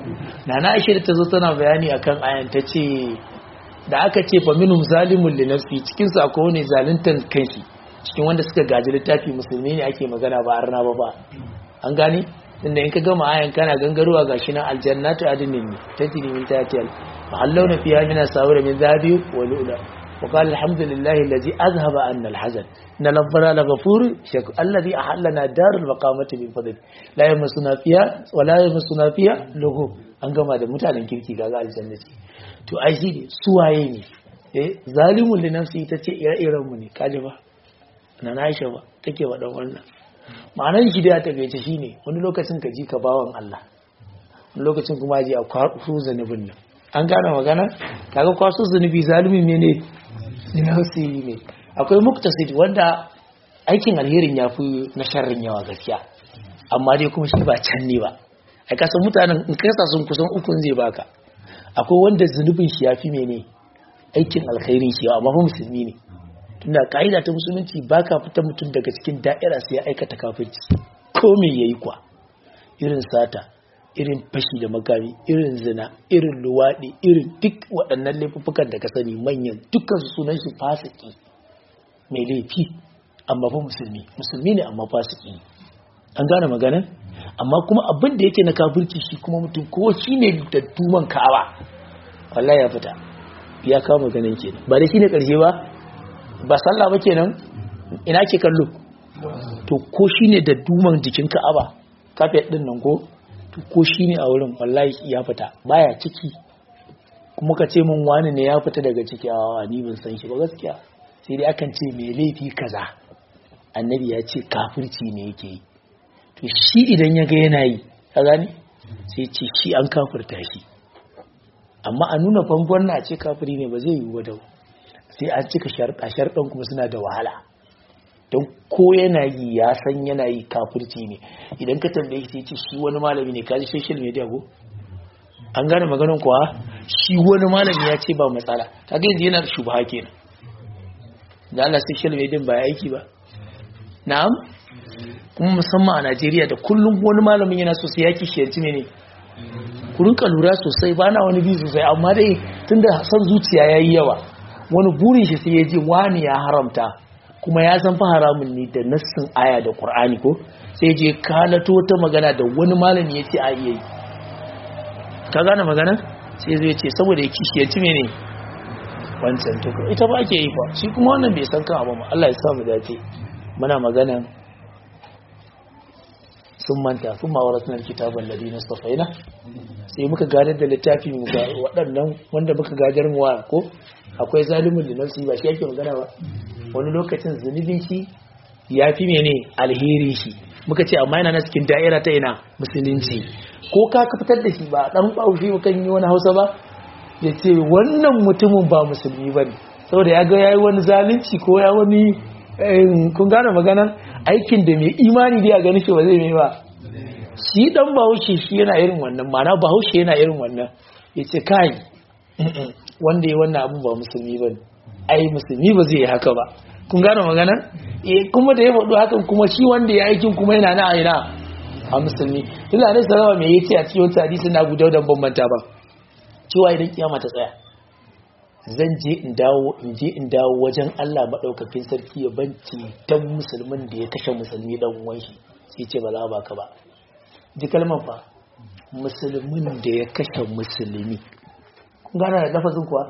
nana aisha da ta zo tana bayani akan ayan ta ce da aka ce fa minhum zalimun li nafsi cikin su akwai wani zaluntar kanshi cikin wanda suka gaji littafi musulmi ne ake magana ba arna ba ba an gane inda in ka gama ayan kana gangarowa gashi nan aljannatu adnin ne tajri min tahtiha mahallawna fiha min asawir min dhahabi wa lu'la wa qala alhamdulillahi alladhi azhaba anna alhazan inna rabbana laghafur shakur alladhi ahallana darul maqamati min fadli la yamassuna fiha wa la yamassuna fiha lughub an gama da mutanen kirki kaga aljannati to ai shi ne suwaye ne eh zalimun li nafsi tace ire-iren mu ne kaje ba na Aisha ba take wa dan wannan ma'anar shi da ta gaice shine wani lokacin ka ji ka bawan Allah wani lokacin kuma ji a kwasu zanubin nan an gane magana kaga kwasu zanubi zalimi ne ne nafsi ne akwai muktasid wanda aikin alherin yafi na sharrin yawa gaskiya amma dai kuma shi ba can ne ba ai ka san mutanen in kasa sun kusan ukun zai baka akwai wanda zunubin shi yafi mene aikin alkhairin shi amma fa musulmi ne tunda ka'ida ta musulunci baka fita mutum daga cikin da'ira sai ya aikata kafirci ko me yayi kwa irin sata irin fashi da makami irin zina irin luwaɗi irin duk waɗannan laifuffukan da ka sani manyan dukkan sunan shi fasiki mai laifi amma fa musulmi musulmi ne amma fasiki an gane magana amma kuma abin da yake na kafirci shi kuma mutum ko shi ne da tuman ka'aba wallahi ya fita ya kawo maganin kenan ba da shi ne ƙarshe ba ba sallah ba kenan ina ke kallo to ko shine da duman jikin Ka'aba kafet din nan ko to ko shine a wurin wallahi ya fita baya ciki kuma ka ce min wani ne ya fita daga ciki a ni ban san shi ba gaskiya sai dai akan ce me laifi kaza annabi ya ce kafirci ne yake yi to shi idan ya ga yana yi ka gani sai ce shi an kafirta shi amma a nuna bangon na ce kafiri ne ba zai yi wa dau sai an cika sharɗa sharɗan kuma suna da wahala don ko yana yi ya san yana yi kafirci ne idan ka tambaye shi ce shi wani malami ne kaji social media ko an gane maganin kuwa shi wani malami ya ce ba matsala kaga yanzu yana da shubha kenan da Allah social media ba ya aiki ba na'am kuma musamman a Najeriya da kullum wani malamin yana so sai ya kishiyarci ne ne ku rinka lura sosai ba na wani bi sosai amma dai tunda san zuciya yayi yawa wani burin shi sai ya ji wani ya haramta kuma ya san fa haramun ne da nassin aya da Qur'ani ko sai je kalato ta magana da wani malami ya ce a iya yi ka gane magana sai zai ce saboda ya kishiyarci ne ne wancan to ita ba ke yi fa shi kuma wannan bai san kan abu ba Allah ya sa mu dace muna magana sun manta sun ma waratun alkitaban ladina safaina sai muka gadar da littafi mu ga waɗannan wanda muka gadar mu wa ko akwai zalimin da nafsi ba shi yake magana ba wani lokacin zunubin shi ya fi mene alheri shi muka ce amma yana na cikin da'ira ta ina musulunci ko ka ka fitar da shi ba dan baushi kan yi wani hausa ba ya ce wannan mutumin ba musulmi ba ne saboda ya ga ya yi wani zalunci ko ya wani kun gane maganan aikin da mai imani da ya gani shi ba zai mai ba shi dan bahaushe shi yana irin wannan mana bahaushe yana irin wannan ya ce kai wanda ya wannan abin ba musulmi ba ne ai musulmi ba zai yi haka ba kun gane maganan eh kuma da ya faɗo hakan kuma shi wanda ya aikin kuma yana na aina a musulmi ina ne sallama me yace a cikin wata hadisi na guda dan bambanta ba cewa idan kiyama ta tsaya zan je in dawo in je in dawo wajen Allah madaukakin sarki ya banci dan musulmin da ya kashe musulmi dan uwan shi sai ce ba za ba ka ba ji kalmar fa musulmin da ya kashe musulmi kun gana da lafazin kuwa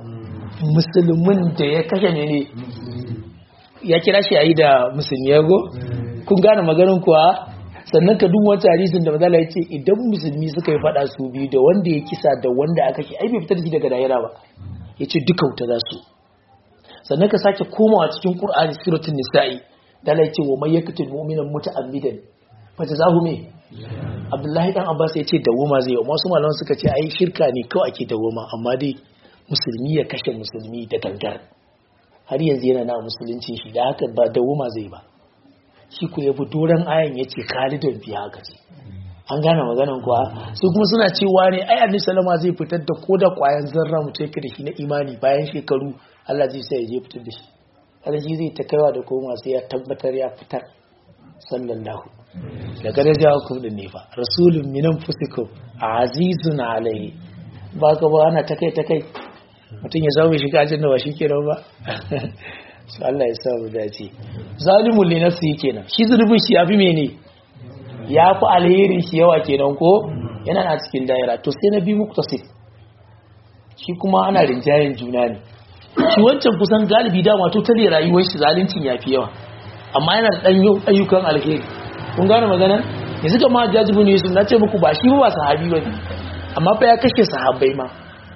musulmin da ya kashe ne ne ya kira shi a yi da musulmi yago kun gane maganin kuwa sannan ka duk wata hadisin da mazala ya ce idan musulmi suka yi fada su biyu da wanda ya kisa da wanda aka ke ai bai fitar da shi daga daira ba ya ce duka wuta za su sannan ka sake komawa cikin qur'ani suratul nisa'i da Allah ya ce wa may yaqtul mu'mina muta'ammidan fa jazahu me Abdullahi dan Abbas ya ce dawoma zai yi wasu malaman suka ce ai shirka ne kawai ake dawoma amma dai musulmi ya kashe musulmi da gangar har yanzu yana na musulunci shi da haka ba dawoma zai ba shi ku yabi doron ayan ya ce khalidun fi haka ce an gane maganan kuwa su kuma suna cewa ne ai annabi salama zai fitar da koda kwayan zarra mutum yake da shi na imani bayan shekaru Allah zai sai ya je fitar da shi Allah shi zai ta kaiwa da koma sai ya tabbatar ya fitar sallallahu da kada ja ku da ne fa rasulun minan fusikum azizun alaihi ba ka ba ana ta kai ta kai mutum ya zama shiga aljanna ba shi kenan ba su Allah ya sa mu dace zalimul li nafsi kenan shi zulubin shi yafi mene yafi alherin shi yawa kenan ko yana na cikin daira to sai na bi muktasib shi kuma ana rinjayen juna ne shi wancan kusan galibi dama to tare rayuwar shi zaluncin yafi yawa amma yana da dan ayyukan alheri kun gane magana yanzu ga ma jajibu ne yusuf na ce muku ba shi ba sahabi bane amma fa ya kashe sahabbai ma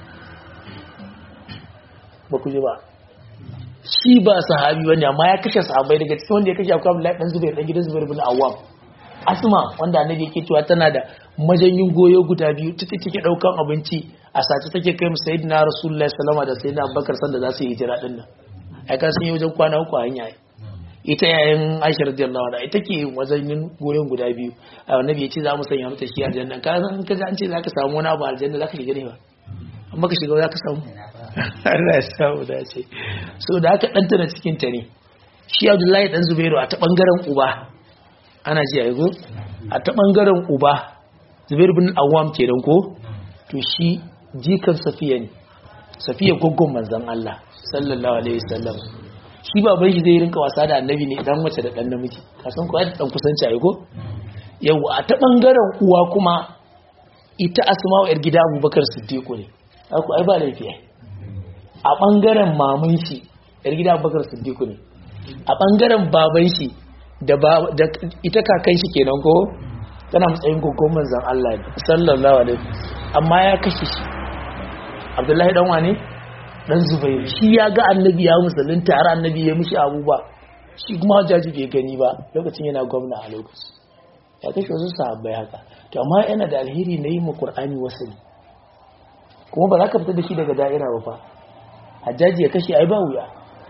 ba ku ji ba shi ba sahabi bane amma ya kashe sahabbai daga cikin wanda ya kashe akwai Abdullahi dan Zubair dan gidan Zubair bin Awwam Asma wanda annabi yake cewa tana da majanyin goyo guda biyu take take daukan abinci a sace take kai mu sayyidina Rasulullahi sallallahu da sayyidina Abubakar sanda za su yi hijira din nan ai ka sun yi wajen kwana uku a hanya ita yayin Aisha radiyallahu anha ita ke wajen goyon guda biyu annabi ya ce za mu sanya mata shi aljanna ka san ka ji an ce zaka samu wani abu aljanna zaka shiga ne ba amma ka shiga zaka samu Allah ya samu dace so da aka danta na cikin ta ne shi Abdullahi dan Zubairu a ta bangaren uba ana ji a yago a ta bangaren uba Zubair bin Awwam kenan ko to shi jikan Safiya ne Safiya goggon manzon Allah sallallahu alaihi wasallam shi baban shi zai rinka wasa da annabi ne dan mace da dan namiji ka san ko dan kusanci ayi ko yau a ta bangaren uwa kuma ita Asma'u yar gida Abubakar Siddiq ne aku ai ba laifi a bangaren maman shi yar gida Abubakar Siddiq ne a bangaren baban shi da ita kakan shi kenan ko tana matsayin gogon manzon Allah sallallahu alaihi amma ya kashe shi Abdullahi dan wane dan Zubairu shi ya ga annabi ya musulunta har annabi ya mishi abuba shi kuma hajjaji bai gani ba lokacin yana gwamna a lokacin ya kashe wasu sahabbai haka to amma yana da alheri na yi mu Qur'ani wasali kuma ba za ka fita da shi daga da'ira ba fa hajjaji ya kashe ai ba wuya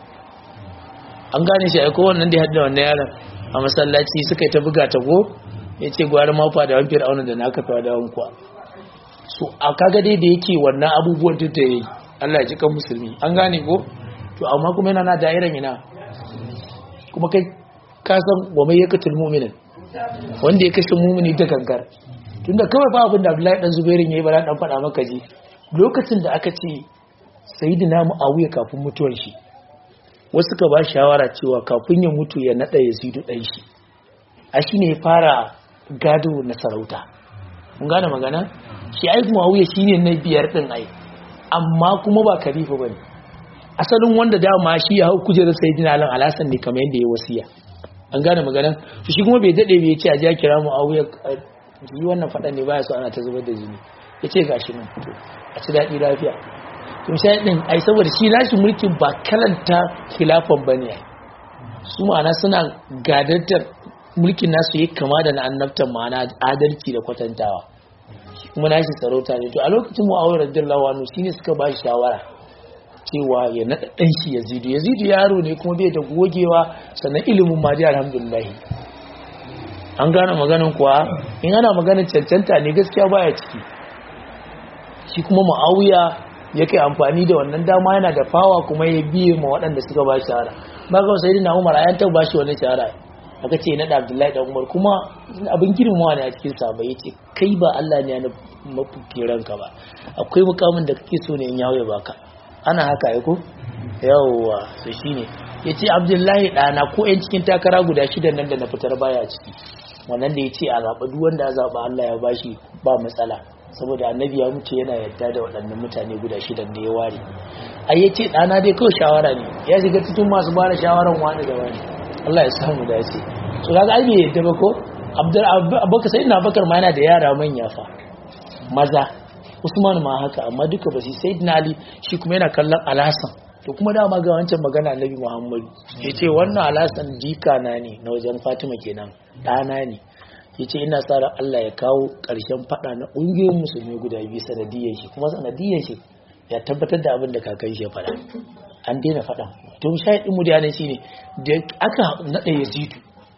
an gane shi aiko wannan da ya hadda wannan yaron a masallaci suka yi ta buga ta go ya ce gwara mafa da wani fir'auna da na kafa da wani kuwa so a kaga dai da yake wannan abubuwan da ta yi Allah ya ji kan musulmi an gane ko to amma kuma yana na da'iran ina kuma kai ka san wa mai yakatul mu'minin wanda ya kashe mu'mini da gangar tunda kawai ba abin da Abdullahi dan Zubairin yayi ba dan faɗa maka ji lokacin da aka ce sayyidina Muawiya kafin mutuwar shi wasu ka ba shawara cewa kafin ya mutu ya nada Yazidu dan shi a shine ya fara gado na sarauta mun gane magana shi ai Muawiya shine na biyar din ai amma kuma ba khalifa bane asalin wanda dama shi ya hau kujerar sayyidina Ali Alhassan ne kamar yadda ya wasiya an gane magana to shi kuma bai dade bai ce a ja kira Muawiya yi wannan fadan ne baya so ana ta zubar da jini yace gashi nan a ci daɗi lafiya to sai din ai saboda shi nashi mulkin ba kalanta khilafan bane su ma'ana suna gadantar mulkin nasu yi kama da na annabtan ma'ana adalci da kwatantawa kuma nashi sarauta ne to a lokacin mu'awiyar radiyallahu anhu shine suka ba shi shawara cewa ya naɗa ɗan shi yazidu yazidu yaro ne kuma bai da gogewa sannan ilimin ma dai alhamdulillah an gane maganin kuwa in ana maganin cancanta ne gaskiya baya ciki shi kuma mu'awiya ya kai amfani da wannan dama yana da fawa kuma ya biye ma waɗanda suka ba shahara ba ga sai na umar ayan ta ba shi wani shahara aka ce na da abdullahi da umar kuma abin girmawa ne a cikin sa bai yace kai ba Allah ne ya mafi ranka ba akwai mukamin da kake so ne in yawo ya baka ana haka ai ko yawwa to shine yace abdullahi ɗana ko yan cikin takara guda shidan nan da na fitar baya ciki wannan da yace a zaɓa duk wanda ya zaɓa Allah ya bashi ba matsala saboda annabi ya mutu yana yadda da waɗannan mutane guda shidan da ya ware ai yace ɗana dai kawai shawara ne ya shiga cikin masu bada shawaran wani da wani Allah ya samu dace so kaga ai bai yadda ba ko abdul abubakar sai ina bakar ma yana da yara manya fa maza usman ma haka amma duka ba sai sayyidina ali shi kuma yana kallon alhasan to kuma dama ga wancan magana annabi muhammadu yace wannan alhasan jika na ne na wajen fatima kenan ɗana ne yace ina sa ran Allah ya kawo ƙarshen fada na ƙungiyoyin musulmi guda biyu sanadiyyar shi kuma sanadiyyar shi ya tabbatar da abin da kakan shi ya faɗa an daina faɗan to shahidin mu da shi ne da aka naɗa yazidu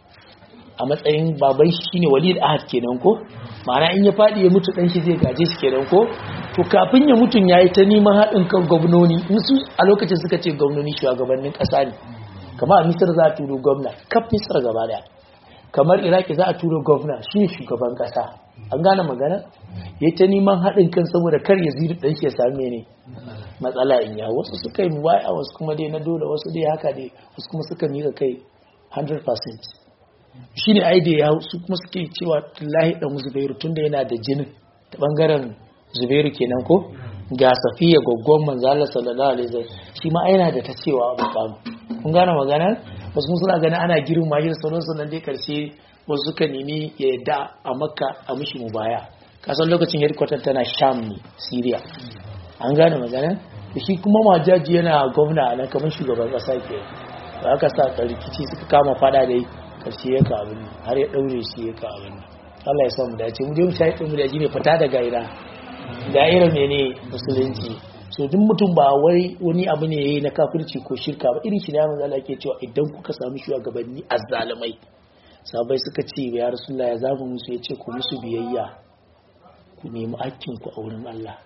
a matsayin baban shi shine walid ahad kenan ko ma'ana in ya faɗi ya mutu ɗan shi zai gaje shi kenan ko to kafin ya mutun yayi ta neman haɗin kan gwamnoni in su a lokacin suka ce gwamnoni shugabannin ƙasa ne kamar a misir za a turo gwamna kaf misir gaba daya kamar iraki za a turo gwamna shi ne shugaban ƙasa an gane magana ya ta neman haɗin kan saboda kar ya ziri ɗan shi ya same ne matsala in ya wasu suka yi waya wasu kuma dai na dole wasu dai haka dai wasu kuma suka miƙa kai 100% shi ne ai da ya su kuma suke cewa lahi ɗan zubairu tunda yana da jinin ta ɓangaren zubairu kenan ko ga safiya gwaggon manzala sallallahu alaihi wasallam shi ma yana da ta cewa a mukamu kun gane magana wasu mun suna ganin ana girma shi da sauransu nan dai karshe wasu suka nemi ya yadda a makka a mishi mu baya kasan lokacin headquarter tana sham ne syria an gane magana da shi kuma majaji yana gwamna a nan kamar shugaban kasa ke da aka sa rikici suka kama fada dai karshe ya ka abin har ya daure shi ya ka abin Allah ya sa mu dace mu je mu shayi mu da ne fita da gaira gaira mene musulunci so duk mutum ba wai wani abu ne yayi na kafirci ko shirka ba irin shi ne manzo Allah yake cewa idan kuka samu shugabanni azzalimai sabai suka ce ya rasulullah ya zamu musu yace ku musu biyayya ku nemi hakkin ku a wurin Allah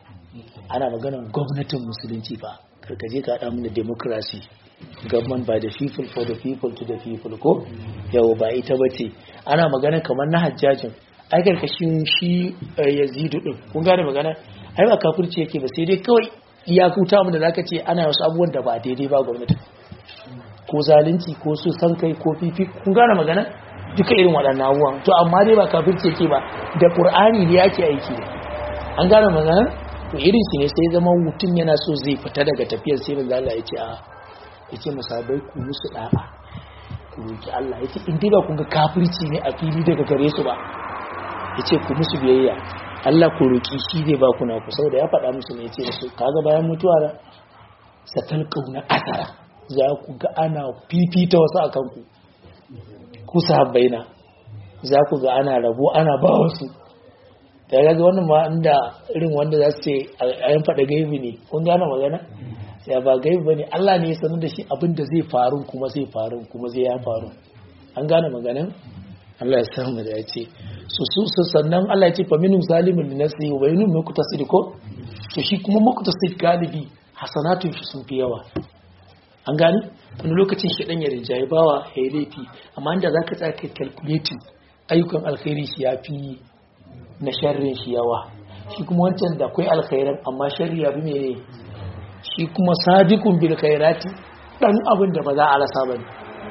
ana maganar gwamnatin musulunci fa karkaje ka haɗa mana democracy government by the people for the people to the people ko yau ba ita bace ana magana kamar na hajjajin ai karkashin shi yazidu din kun gane magana ai ba kafirci yake ba sai dai kawai iyakuta mu da zaka ce ana wasu abubuwan da ba daidai ba gwamnati ko zalunci ko su san kai ko fifi kun gane magana duka irin waɗannan abubuwan to amma dai ba kafirci yake ba da qur'ani ne yake aiki an gane magana to irin shi ne sai zama mutum yana so zai fita daga tafiyar sai manzo Allah ya ce a yace musabai ku musu da'a ku roki Allah yace in dai ba kun ga kafirci ne a fili daga gare su ba yace ku musu biyayya Allah ku roki shi zai ba ku na ku saboda ya faɗa musu ne yace musu kaga bayan mutuwa da satal kauna asara za ku ga ana fifita wasu akan ku ku sahabbaina za ku ga ana rabo ana ba wasu da ga wannan ma inda irin wanda za su ce a yan faɗa gaibi ne kun gane magana ya ba gaibi ba ne Allah ne ya sanar da shi abin da zai faru kuma zai faru kuma zai ya faru an gane maganan Allah ya samu da ya ce su su sannan Allah ya ce fa minum zalimin li nafsihi wa minum muqtasid ko to shi kuma muqtasid galibi hasanatun shi sun fi yawa an gane wani lokacin shi dan ya rinjaye bawa ya yi laifi amma inda zaka tsaya kai calculating ayyukan alkhairi shi ya fi na sharrin shi yawa shi kuma wancan da akwai alkhairan amma sharri ya bi mene shi kuma sadiqun bil khairati dan abin da ba za a rasa bane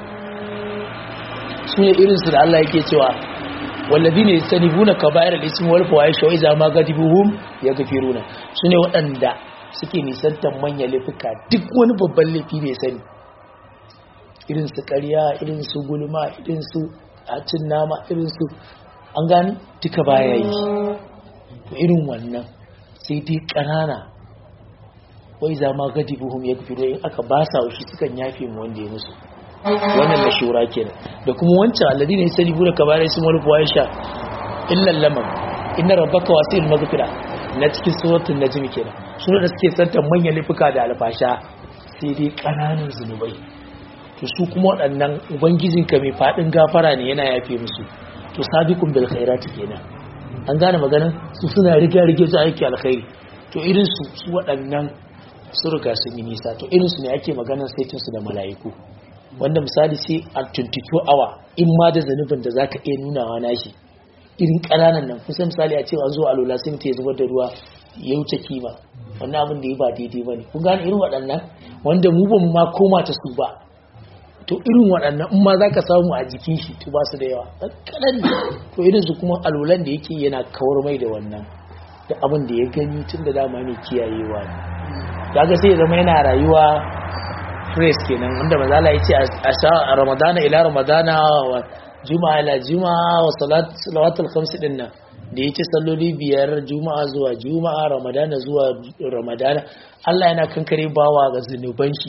su ne irin su da Allah yake cewa walladine yastanibuna kaba'ir al-ismi wal fawahish wa idza ma gadibuhum yaghfiruna su ne waɗanda suke nisantar manyan laifuka duk wani babban laifi ne sani irin su ƙarya irin su gulma irin su cin nama irin su an gani duka baya yi to irin wannan sai dai ƙanana wai za ma gadi buhum ya fi in aka ba sa shi sukan yafe mu wanda ya musu wannan na shura kenan da kuma wancan alladine ya sani bura kabarai sun wani buwa sha illan lamar inna rabbaka wasil maghfira na cikin suratul najm kenan suna da suke santan manyan laifuka da alfasha sai dai ƙananan zunubai to su kuma waɗannan ubangijinka mai faɗin gafara ne yana yafe musu to sabiqun bil khairati kenan an gane maganan su suna riga rige su aiki alkhairi to irin su su waɗannan su riga sun yi nisa to irin su ne ake maganan saitin su da mala'iku wanda misali sai a 22 hour in ma da zanubin da zaka iya nunawa nashi irin ƙananan nan kusa misali a cewa zuwa alola sai mutum ya zubar da ruwa ya wuce kima wannan abin da ya ba daidai bane kun gane irin waɗannan wanda mu ba mu ma koma ta su ba to irin waɗannan in ma za ka samu a jikin shi to ba su da yawa ɗan kaɗan ne to irin su kuma alolan da yake yana kawar mai da wannan da abin da ya gani tun da dama mai kiyayewa ne kaga sai ya zama yana rayuwa fresh kenan wanda mazala ya ce a sha ramadana ila ramadana juma'a la juma'a wa salat salawatul khams din nan da yace salloli biyar juma'a zuwa juma'a ramadana zuwa ramadana Allah yana kankare bawa ga zunuban shi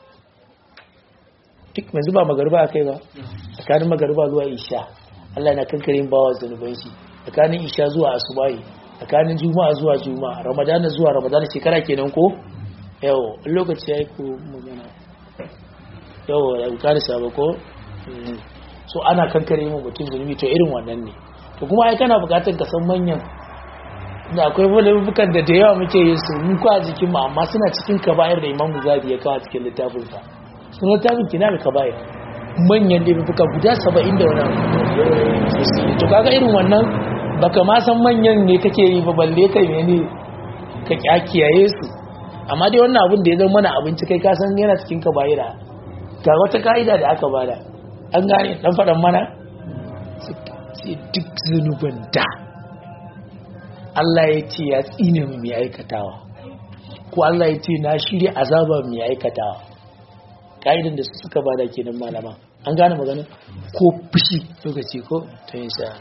duk yanzu ba magariba akai ba tsakanin magariba zuwa isha Allah yana kankare bawa zunuban shi tsakanin isha zuwa asubahi tsakanin juma'a zuwa juma'a ramadana zuwa ramadana shekara kenan ko yau lokaci yayi ko magana yau da bukari sabo ko so ana kankare mu mutum zunubi to irin wannan ne to kuma ai kana bukatar ka san manyan da akwai laifukan da da yawa muke yin su mun kwa jikin mu amma suna cikin kaba'ir da Imam Zabi ya kawo cikin littafin sa sun littafin kina da kaba'ir manyan laifuka guda 70 da wani to kaga irin wannan baka ma san manyan ne kake yi ba balle kai mene ka kiyaye su amma dai wannan abin da ya zama mana abinci kai ka san yana cikin kaba'ira ga wata ka'ida da aka bada an gane dan faɗan mana sai duk zunuban da Allah ya ce ya tsine mu mai aikatawa ko Allah ya ce na shirya azaba mai aikatawa ka'idan da su suka bada kenan malama an gane magana ko fushi lokaci ko ta yin sha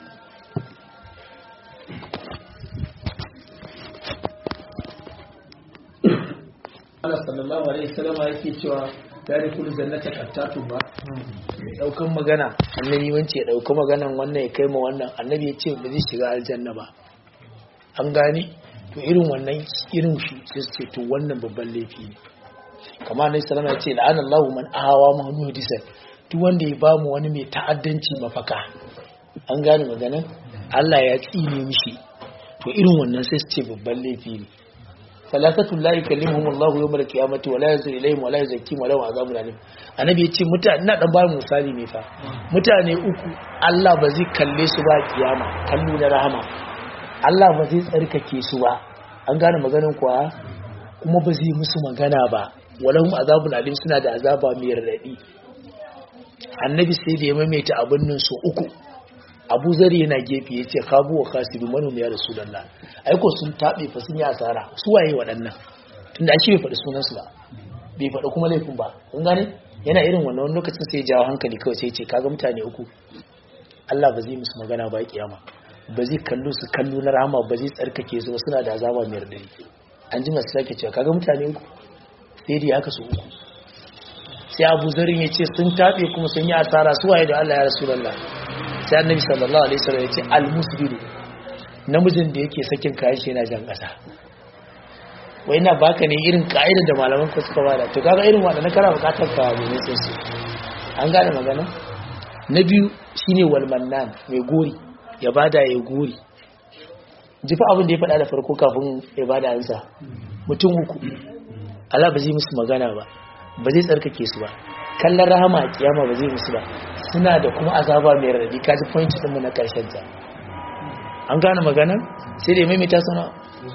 Allah sallallahu alaihi wasallam yake cewa tare kullu jannata qattatu ba daukan magana annabi wance ya dauka maganan wannan ya kai ma wannan annabi ya ce ba zai shiga aljanna ba an gane to irin wannan irin shi sai su ce to wannan babban laifi ne kamar annabi sallallahu alaihi wasallam ya ce la'ana Allahu man ahawa mahmudisan duk wanda ya bamu wani mai ta'addanci mafaka an gane maganan Allah ya tsine mishi to irin wannan sai su ce babban laifi ne salatatu la yukallimuhum Allahu yawmal qiyamati wa la yanzuru ilayhim wa la yuzakkihim wa lahum azabun alim annabi ya ce mutane ina dan bayan misali ne fa mutane uku Allah ba zai kalle su ba kiyama kallo da rahama Allah ba zai tsarkake su ba an gane maganin kuwa kuma ba zai musu magana ba walahum azabun alim suna da azaba mai radadi annabi sai da ya maimaita abin nan su uku abu zari yana gefe ya ce kabu wa kasiru manomi ya rasu dalla aiko sun taɓe fa sun yi asara su waye waɗannan tunda ake bai faɗi sunansu ba bai faɗi kuma laifin ba kun gane yana irin wannan lokacin sai jawo hankali kawai sai ce kaga mutane uku Allah ba zai musu magana ba kiyama ba zai kallo su kallo na rahama ba zai tsarkake su suna da azaba mai radari an ji masu sake cewa kaga mutane uku sai dai haka su uku sai abu zarin ya ce sun taɓe kuma sun yi asara su waye da Allah ya rasu lalla sai annabi sallallahu alaihi wasallam ya ce almusbiru namijin da yake sakin kayan shi yana jan ƙasa wai na baka ne irin ka'idar da malaman ku suka bada to kaga irin wanda na kara bukatar ka ne sai su an gane magana na biyu shine wal mannan mai gori ya bada ya gori ji fa abin da ya faɗa da farko kafin ya bada ansa mutum uku Allah ba zai musu magana ba ba zai tsarkake su ba kallon rahama a kiyama ba zai musu ba suna da kuma azaba mai radadi kaji point din mu na karshen ta an gane magana sai da ya maimaita sana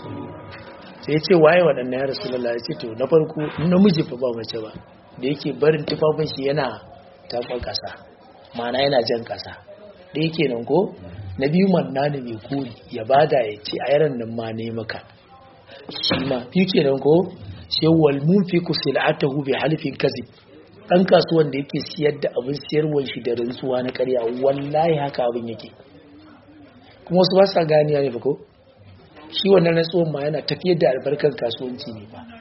sai ya ce waye waɗannan ya rasulullah ya ce to na farko namiji fa ba mace ba da yake barin tufafin shi yana taɓa ƙasa ma'ana yana jan ƙasa da yake nan ko na biyu manna ne mai kuri ya bada ya ce a yaran nan ma ne maka shi ma biyu kenan ko sai wal munfiqu sil'atahu bi halifin kazib dan kasuwan da yake siyar da abin siyarwar shi da rantsuwa na ƙarya wallahi haka abin yake kuma wasu ba sa ganiya ne ba ko shi wannan rantsuwan ma yana tafiyar da albarkar kasuwanci ne ba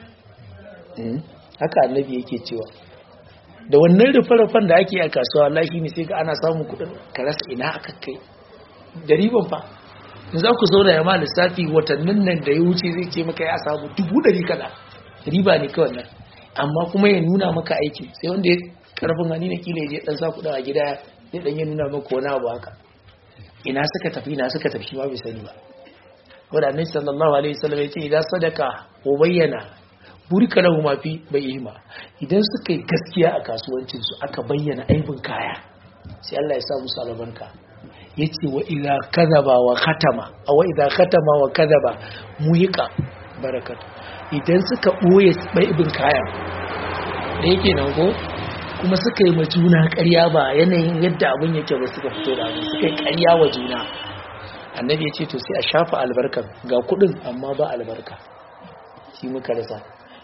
haka annabi yake cewa da wannan rufe-rufen da ake a kasuwa wallahi ne sai ga ana samun kuɗin ka rasa ina aka kai da riban fa in za ku zauna ya ma lissafi watannin nan da ya wuce zai ce maka ya samu dubu ɗari kaza riba ne kawai nan amma kuma ya nuna maka aiki sai wanda ya karfin hannu na kila ya je dan sa kuɗin a gida ya dan ya nuna maka wani abu haka ina suka tafi ina suka tafi ma bai sani ba wanda annabi sallallahu alaihi wasallam ya ce idan sadaka ko bayyana burika lahu ma fi bayyima idan suka yi gaskiya a kasuwancin su aka bayyana aibin kaya sai Allah ya sa musu albarka yace wa idza kadaba wa khatama aw idza khatama wa kadaba muhiqa barakatu idan suka ɓoye baibin kayan da yake nan ko kuma suka yi juna ƙarya ba yanayin yadda abin yake ba suka fito da abin suka yi ƙarya wa juna annabi ya ce to sai a shafa albarkar ga kuɗin amma ba albarka shi muka rasa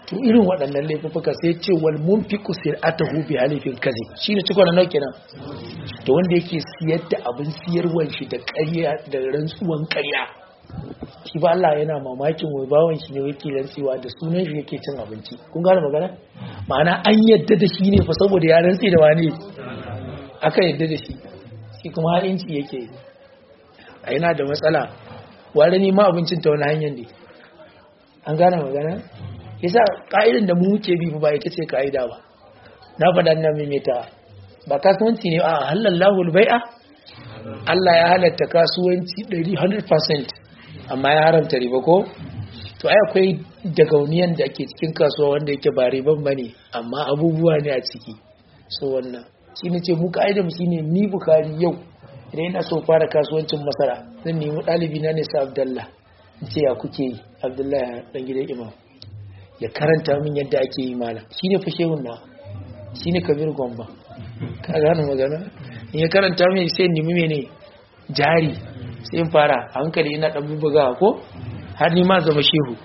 to irin waɗannan laifuka sai ce wal munfiqu sir'atahu bi halifin kazi shine cikon nan kenan to wanda yake siyar da abin siyarwan shi da ƙarya da rantsuwan ƙarya shi ba Allah yana mamakin wai bawan shi ne yake rantsewa da sunan shi yake cin abinci kun gane magana ma'ana an yadda da shi ne fa saboda ya rantse da wani aka yadda da shi shi kuma halinci yake a yana da matsala ware ni ma abincin ta wani hanyar ne an gane magana yasa ka'idan da mu muke bi ba ita ce ka'ida ba na faɗa na maimaita ba kasuwanci ne a halallahu bai'a Allah ya halatta kasuwanci 100% amma ya haramta riba ko to ai akwai dagauniyan da ake cikin kasuwa wanda yake ba riban bane amma abubuwa ne a ciki so wannan shi ne ce mu ka'idar shi ne ni bukari yau idan ina so fara kasuwancin masara zan nemi ɗalibi na ne sa abdallah in ce ya kuke yi abdallah dan gidan imam ya karanta min yadda ake yi mala shi ne fashehun na shi ne kabir gomba ka gane magana in ya karanta min sai nemi mene jari sai in fara a hankali ina ɗan bubuga ko har ni ma zama shehu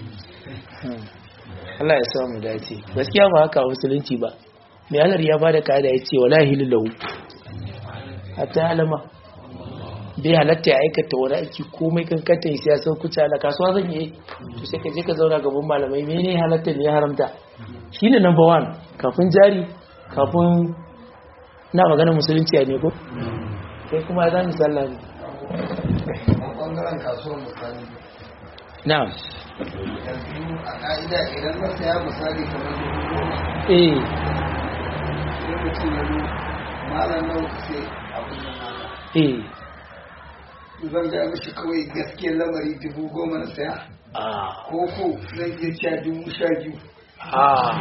Allah ya samu dace gaskiya ba haka musulunci ba mai halar ya bada kada ya ce wala hilallahu hatta alama bai halatta ya aikata wani aiki komai kankanta ya siya sau kuce ala kasuwa zan yi to sai ka je ka zauna gaban malamai mene halatta ne ya haramta shi ne number one kafin jari kafin na magana musulunci a ne ko sai kuma ya zami sallah ne ɓangaren kasuwar misali na'am yanzu a ƙa'ida idan na saya misali kamar dubu goma eh sai mutum ya zo malam nawa ka sai abin nan naka eh zan gaya mishi kawai gaskiyar lamari dubu goma na saya ah ko ko zan iya cewa dubu sha biyu ah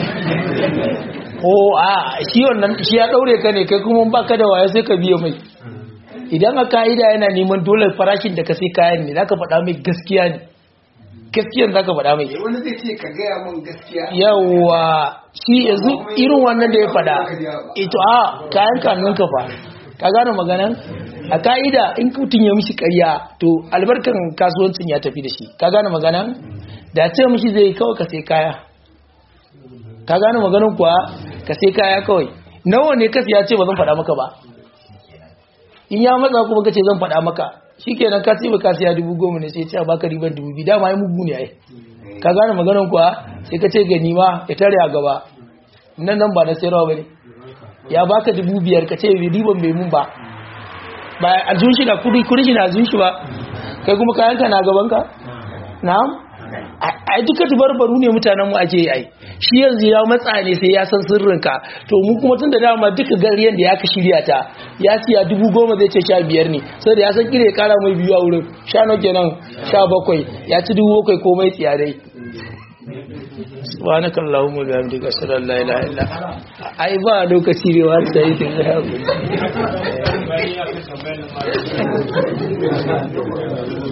ko a shi wannan shi ya daure ka ne kai kuma baka da waya sai ka biya mai idan a ka'ida yana neman dole farashin da ka sai kayan ne zaka faɗa mai gaskiya ne gaskiyan zaka faɗa mai Eh, wani zai ce ka gaya min gaskiya yawa shi yanzu irin wannan da ya faɗa ito a kayan kanun ka fa ka gane maganan a ka'ida in mutum ya mishi ƙarya to albarkan kasuwancin ya tafi da shi ka gane maganan da ce mishi zai kawai ka sai kaya ka gane maganan kuwa ka sai kaya kawai nawa ne kasi ya ce ba zan faɗa maka ba in ya matsa kuma kace zan faɗa maka shikenan ka ce ba ka siya dubu goma ne sai ya ce a baka riban dubu biyu dama ya mugu ne ai ka gane maganan kuwa sai ka ce gani ma ya tare a gaba nan nan ba na sayarwa ba ne ya baka dubu biyar ka ce riban bai mun ba ba a jun shi na kudi kudi shi na jun shi ba kai kuma kayan ka na gaban ka na'am ai duka tubarbaru ne mutanen mu ake yi ai shi yanzu ya matsa ne sai ya san sirrin ka to mu kuma tun da dama duka gariyan da ya ka shirya ta ya siya dubu goma zai ce sha biyar ne sai da ya san kire ya kara mai biyu a wurin sha nawa kenan sha bakwai ya ci dubu bakwai komai tsiya dai subhanaka allahumma wa bihamdika ashhadu an la ilaha illa anta ai ba lokaci ne wa sai kin ga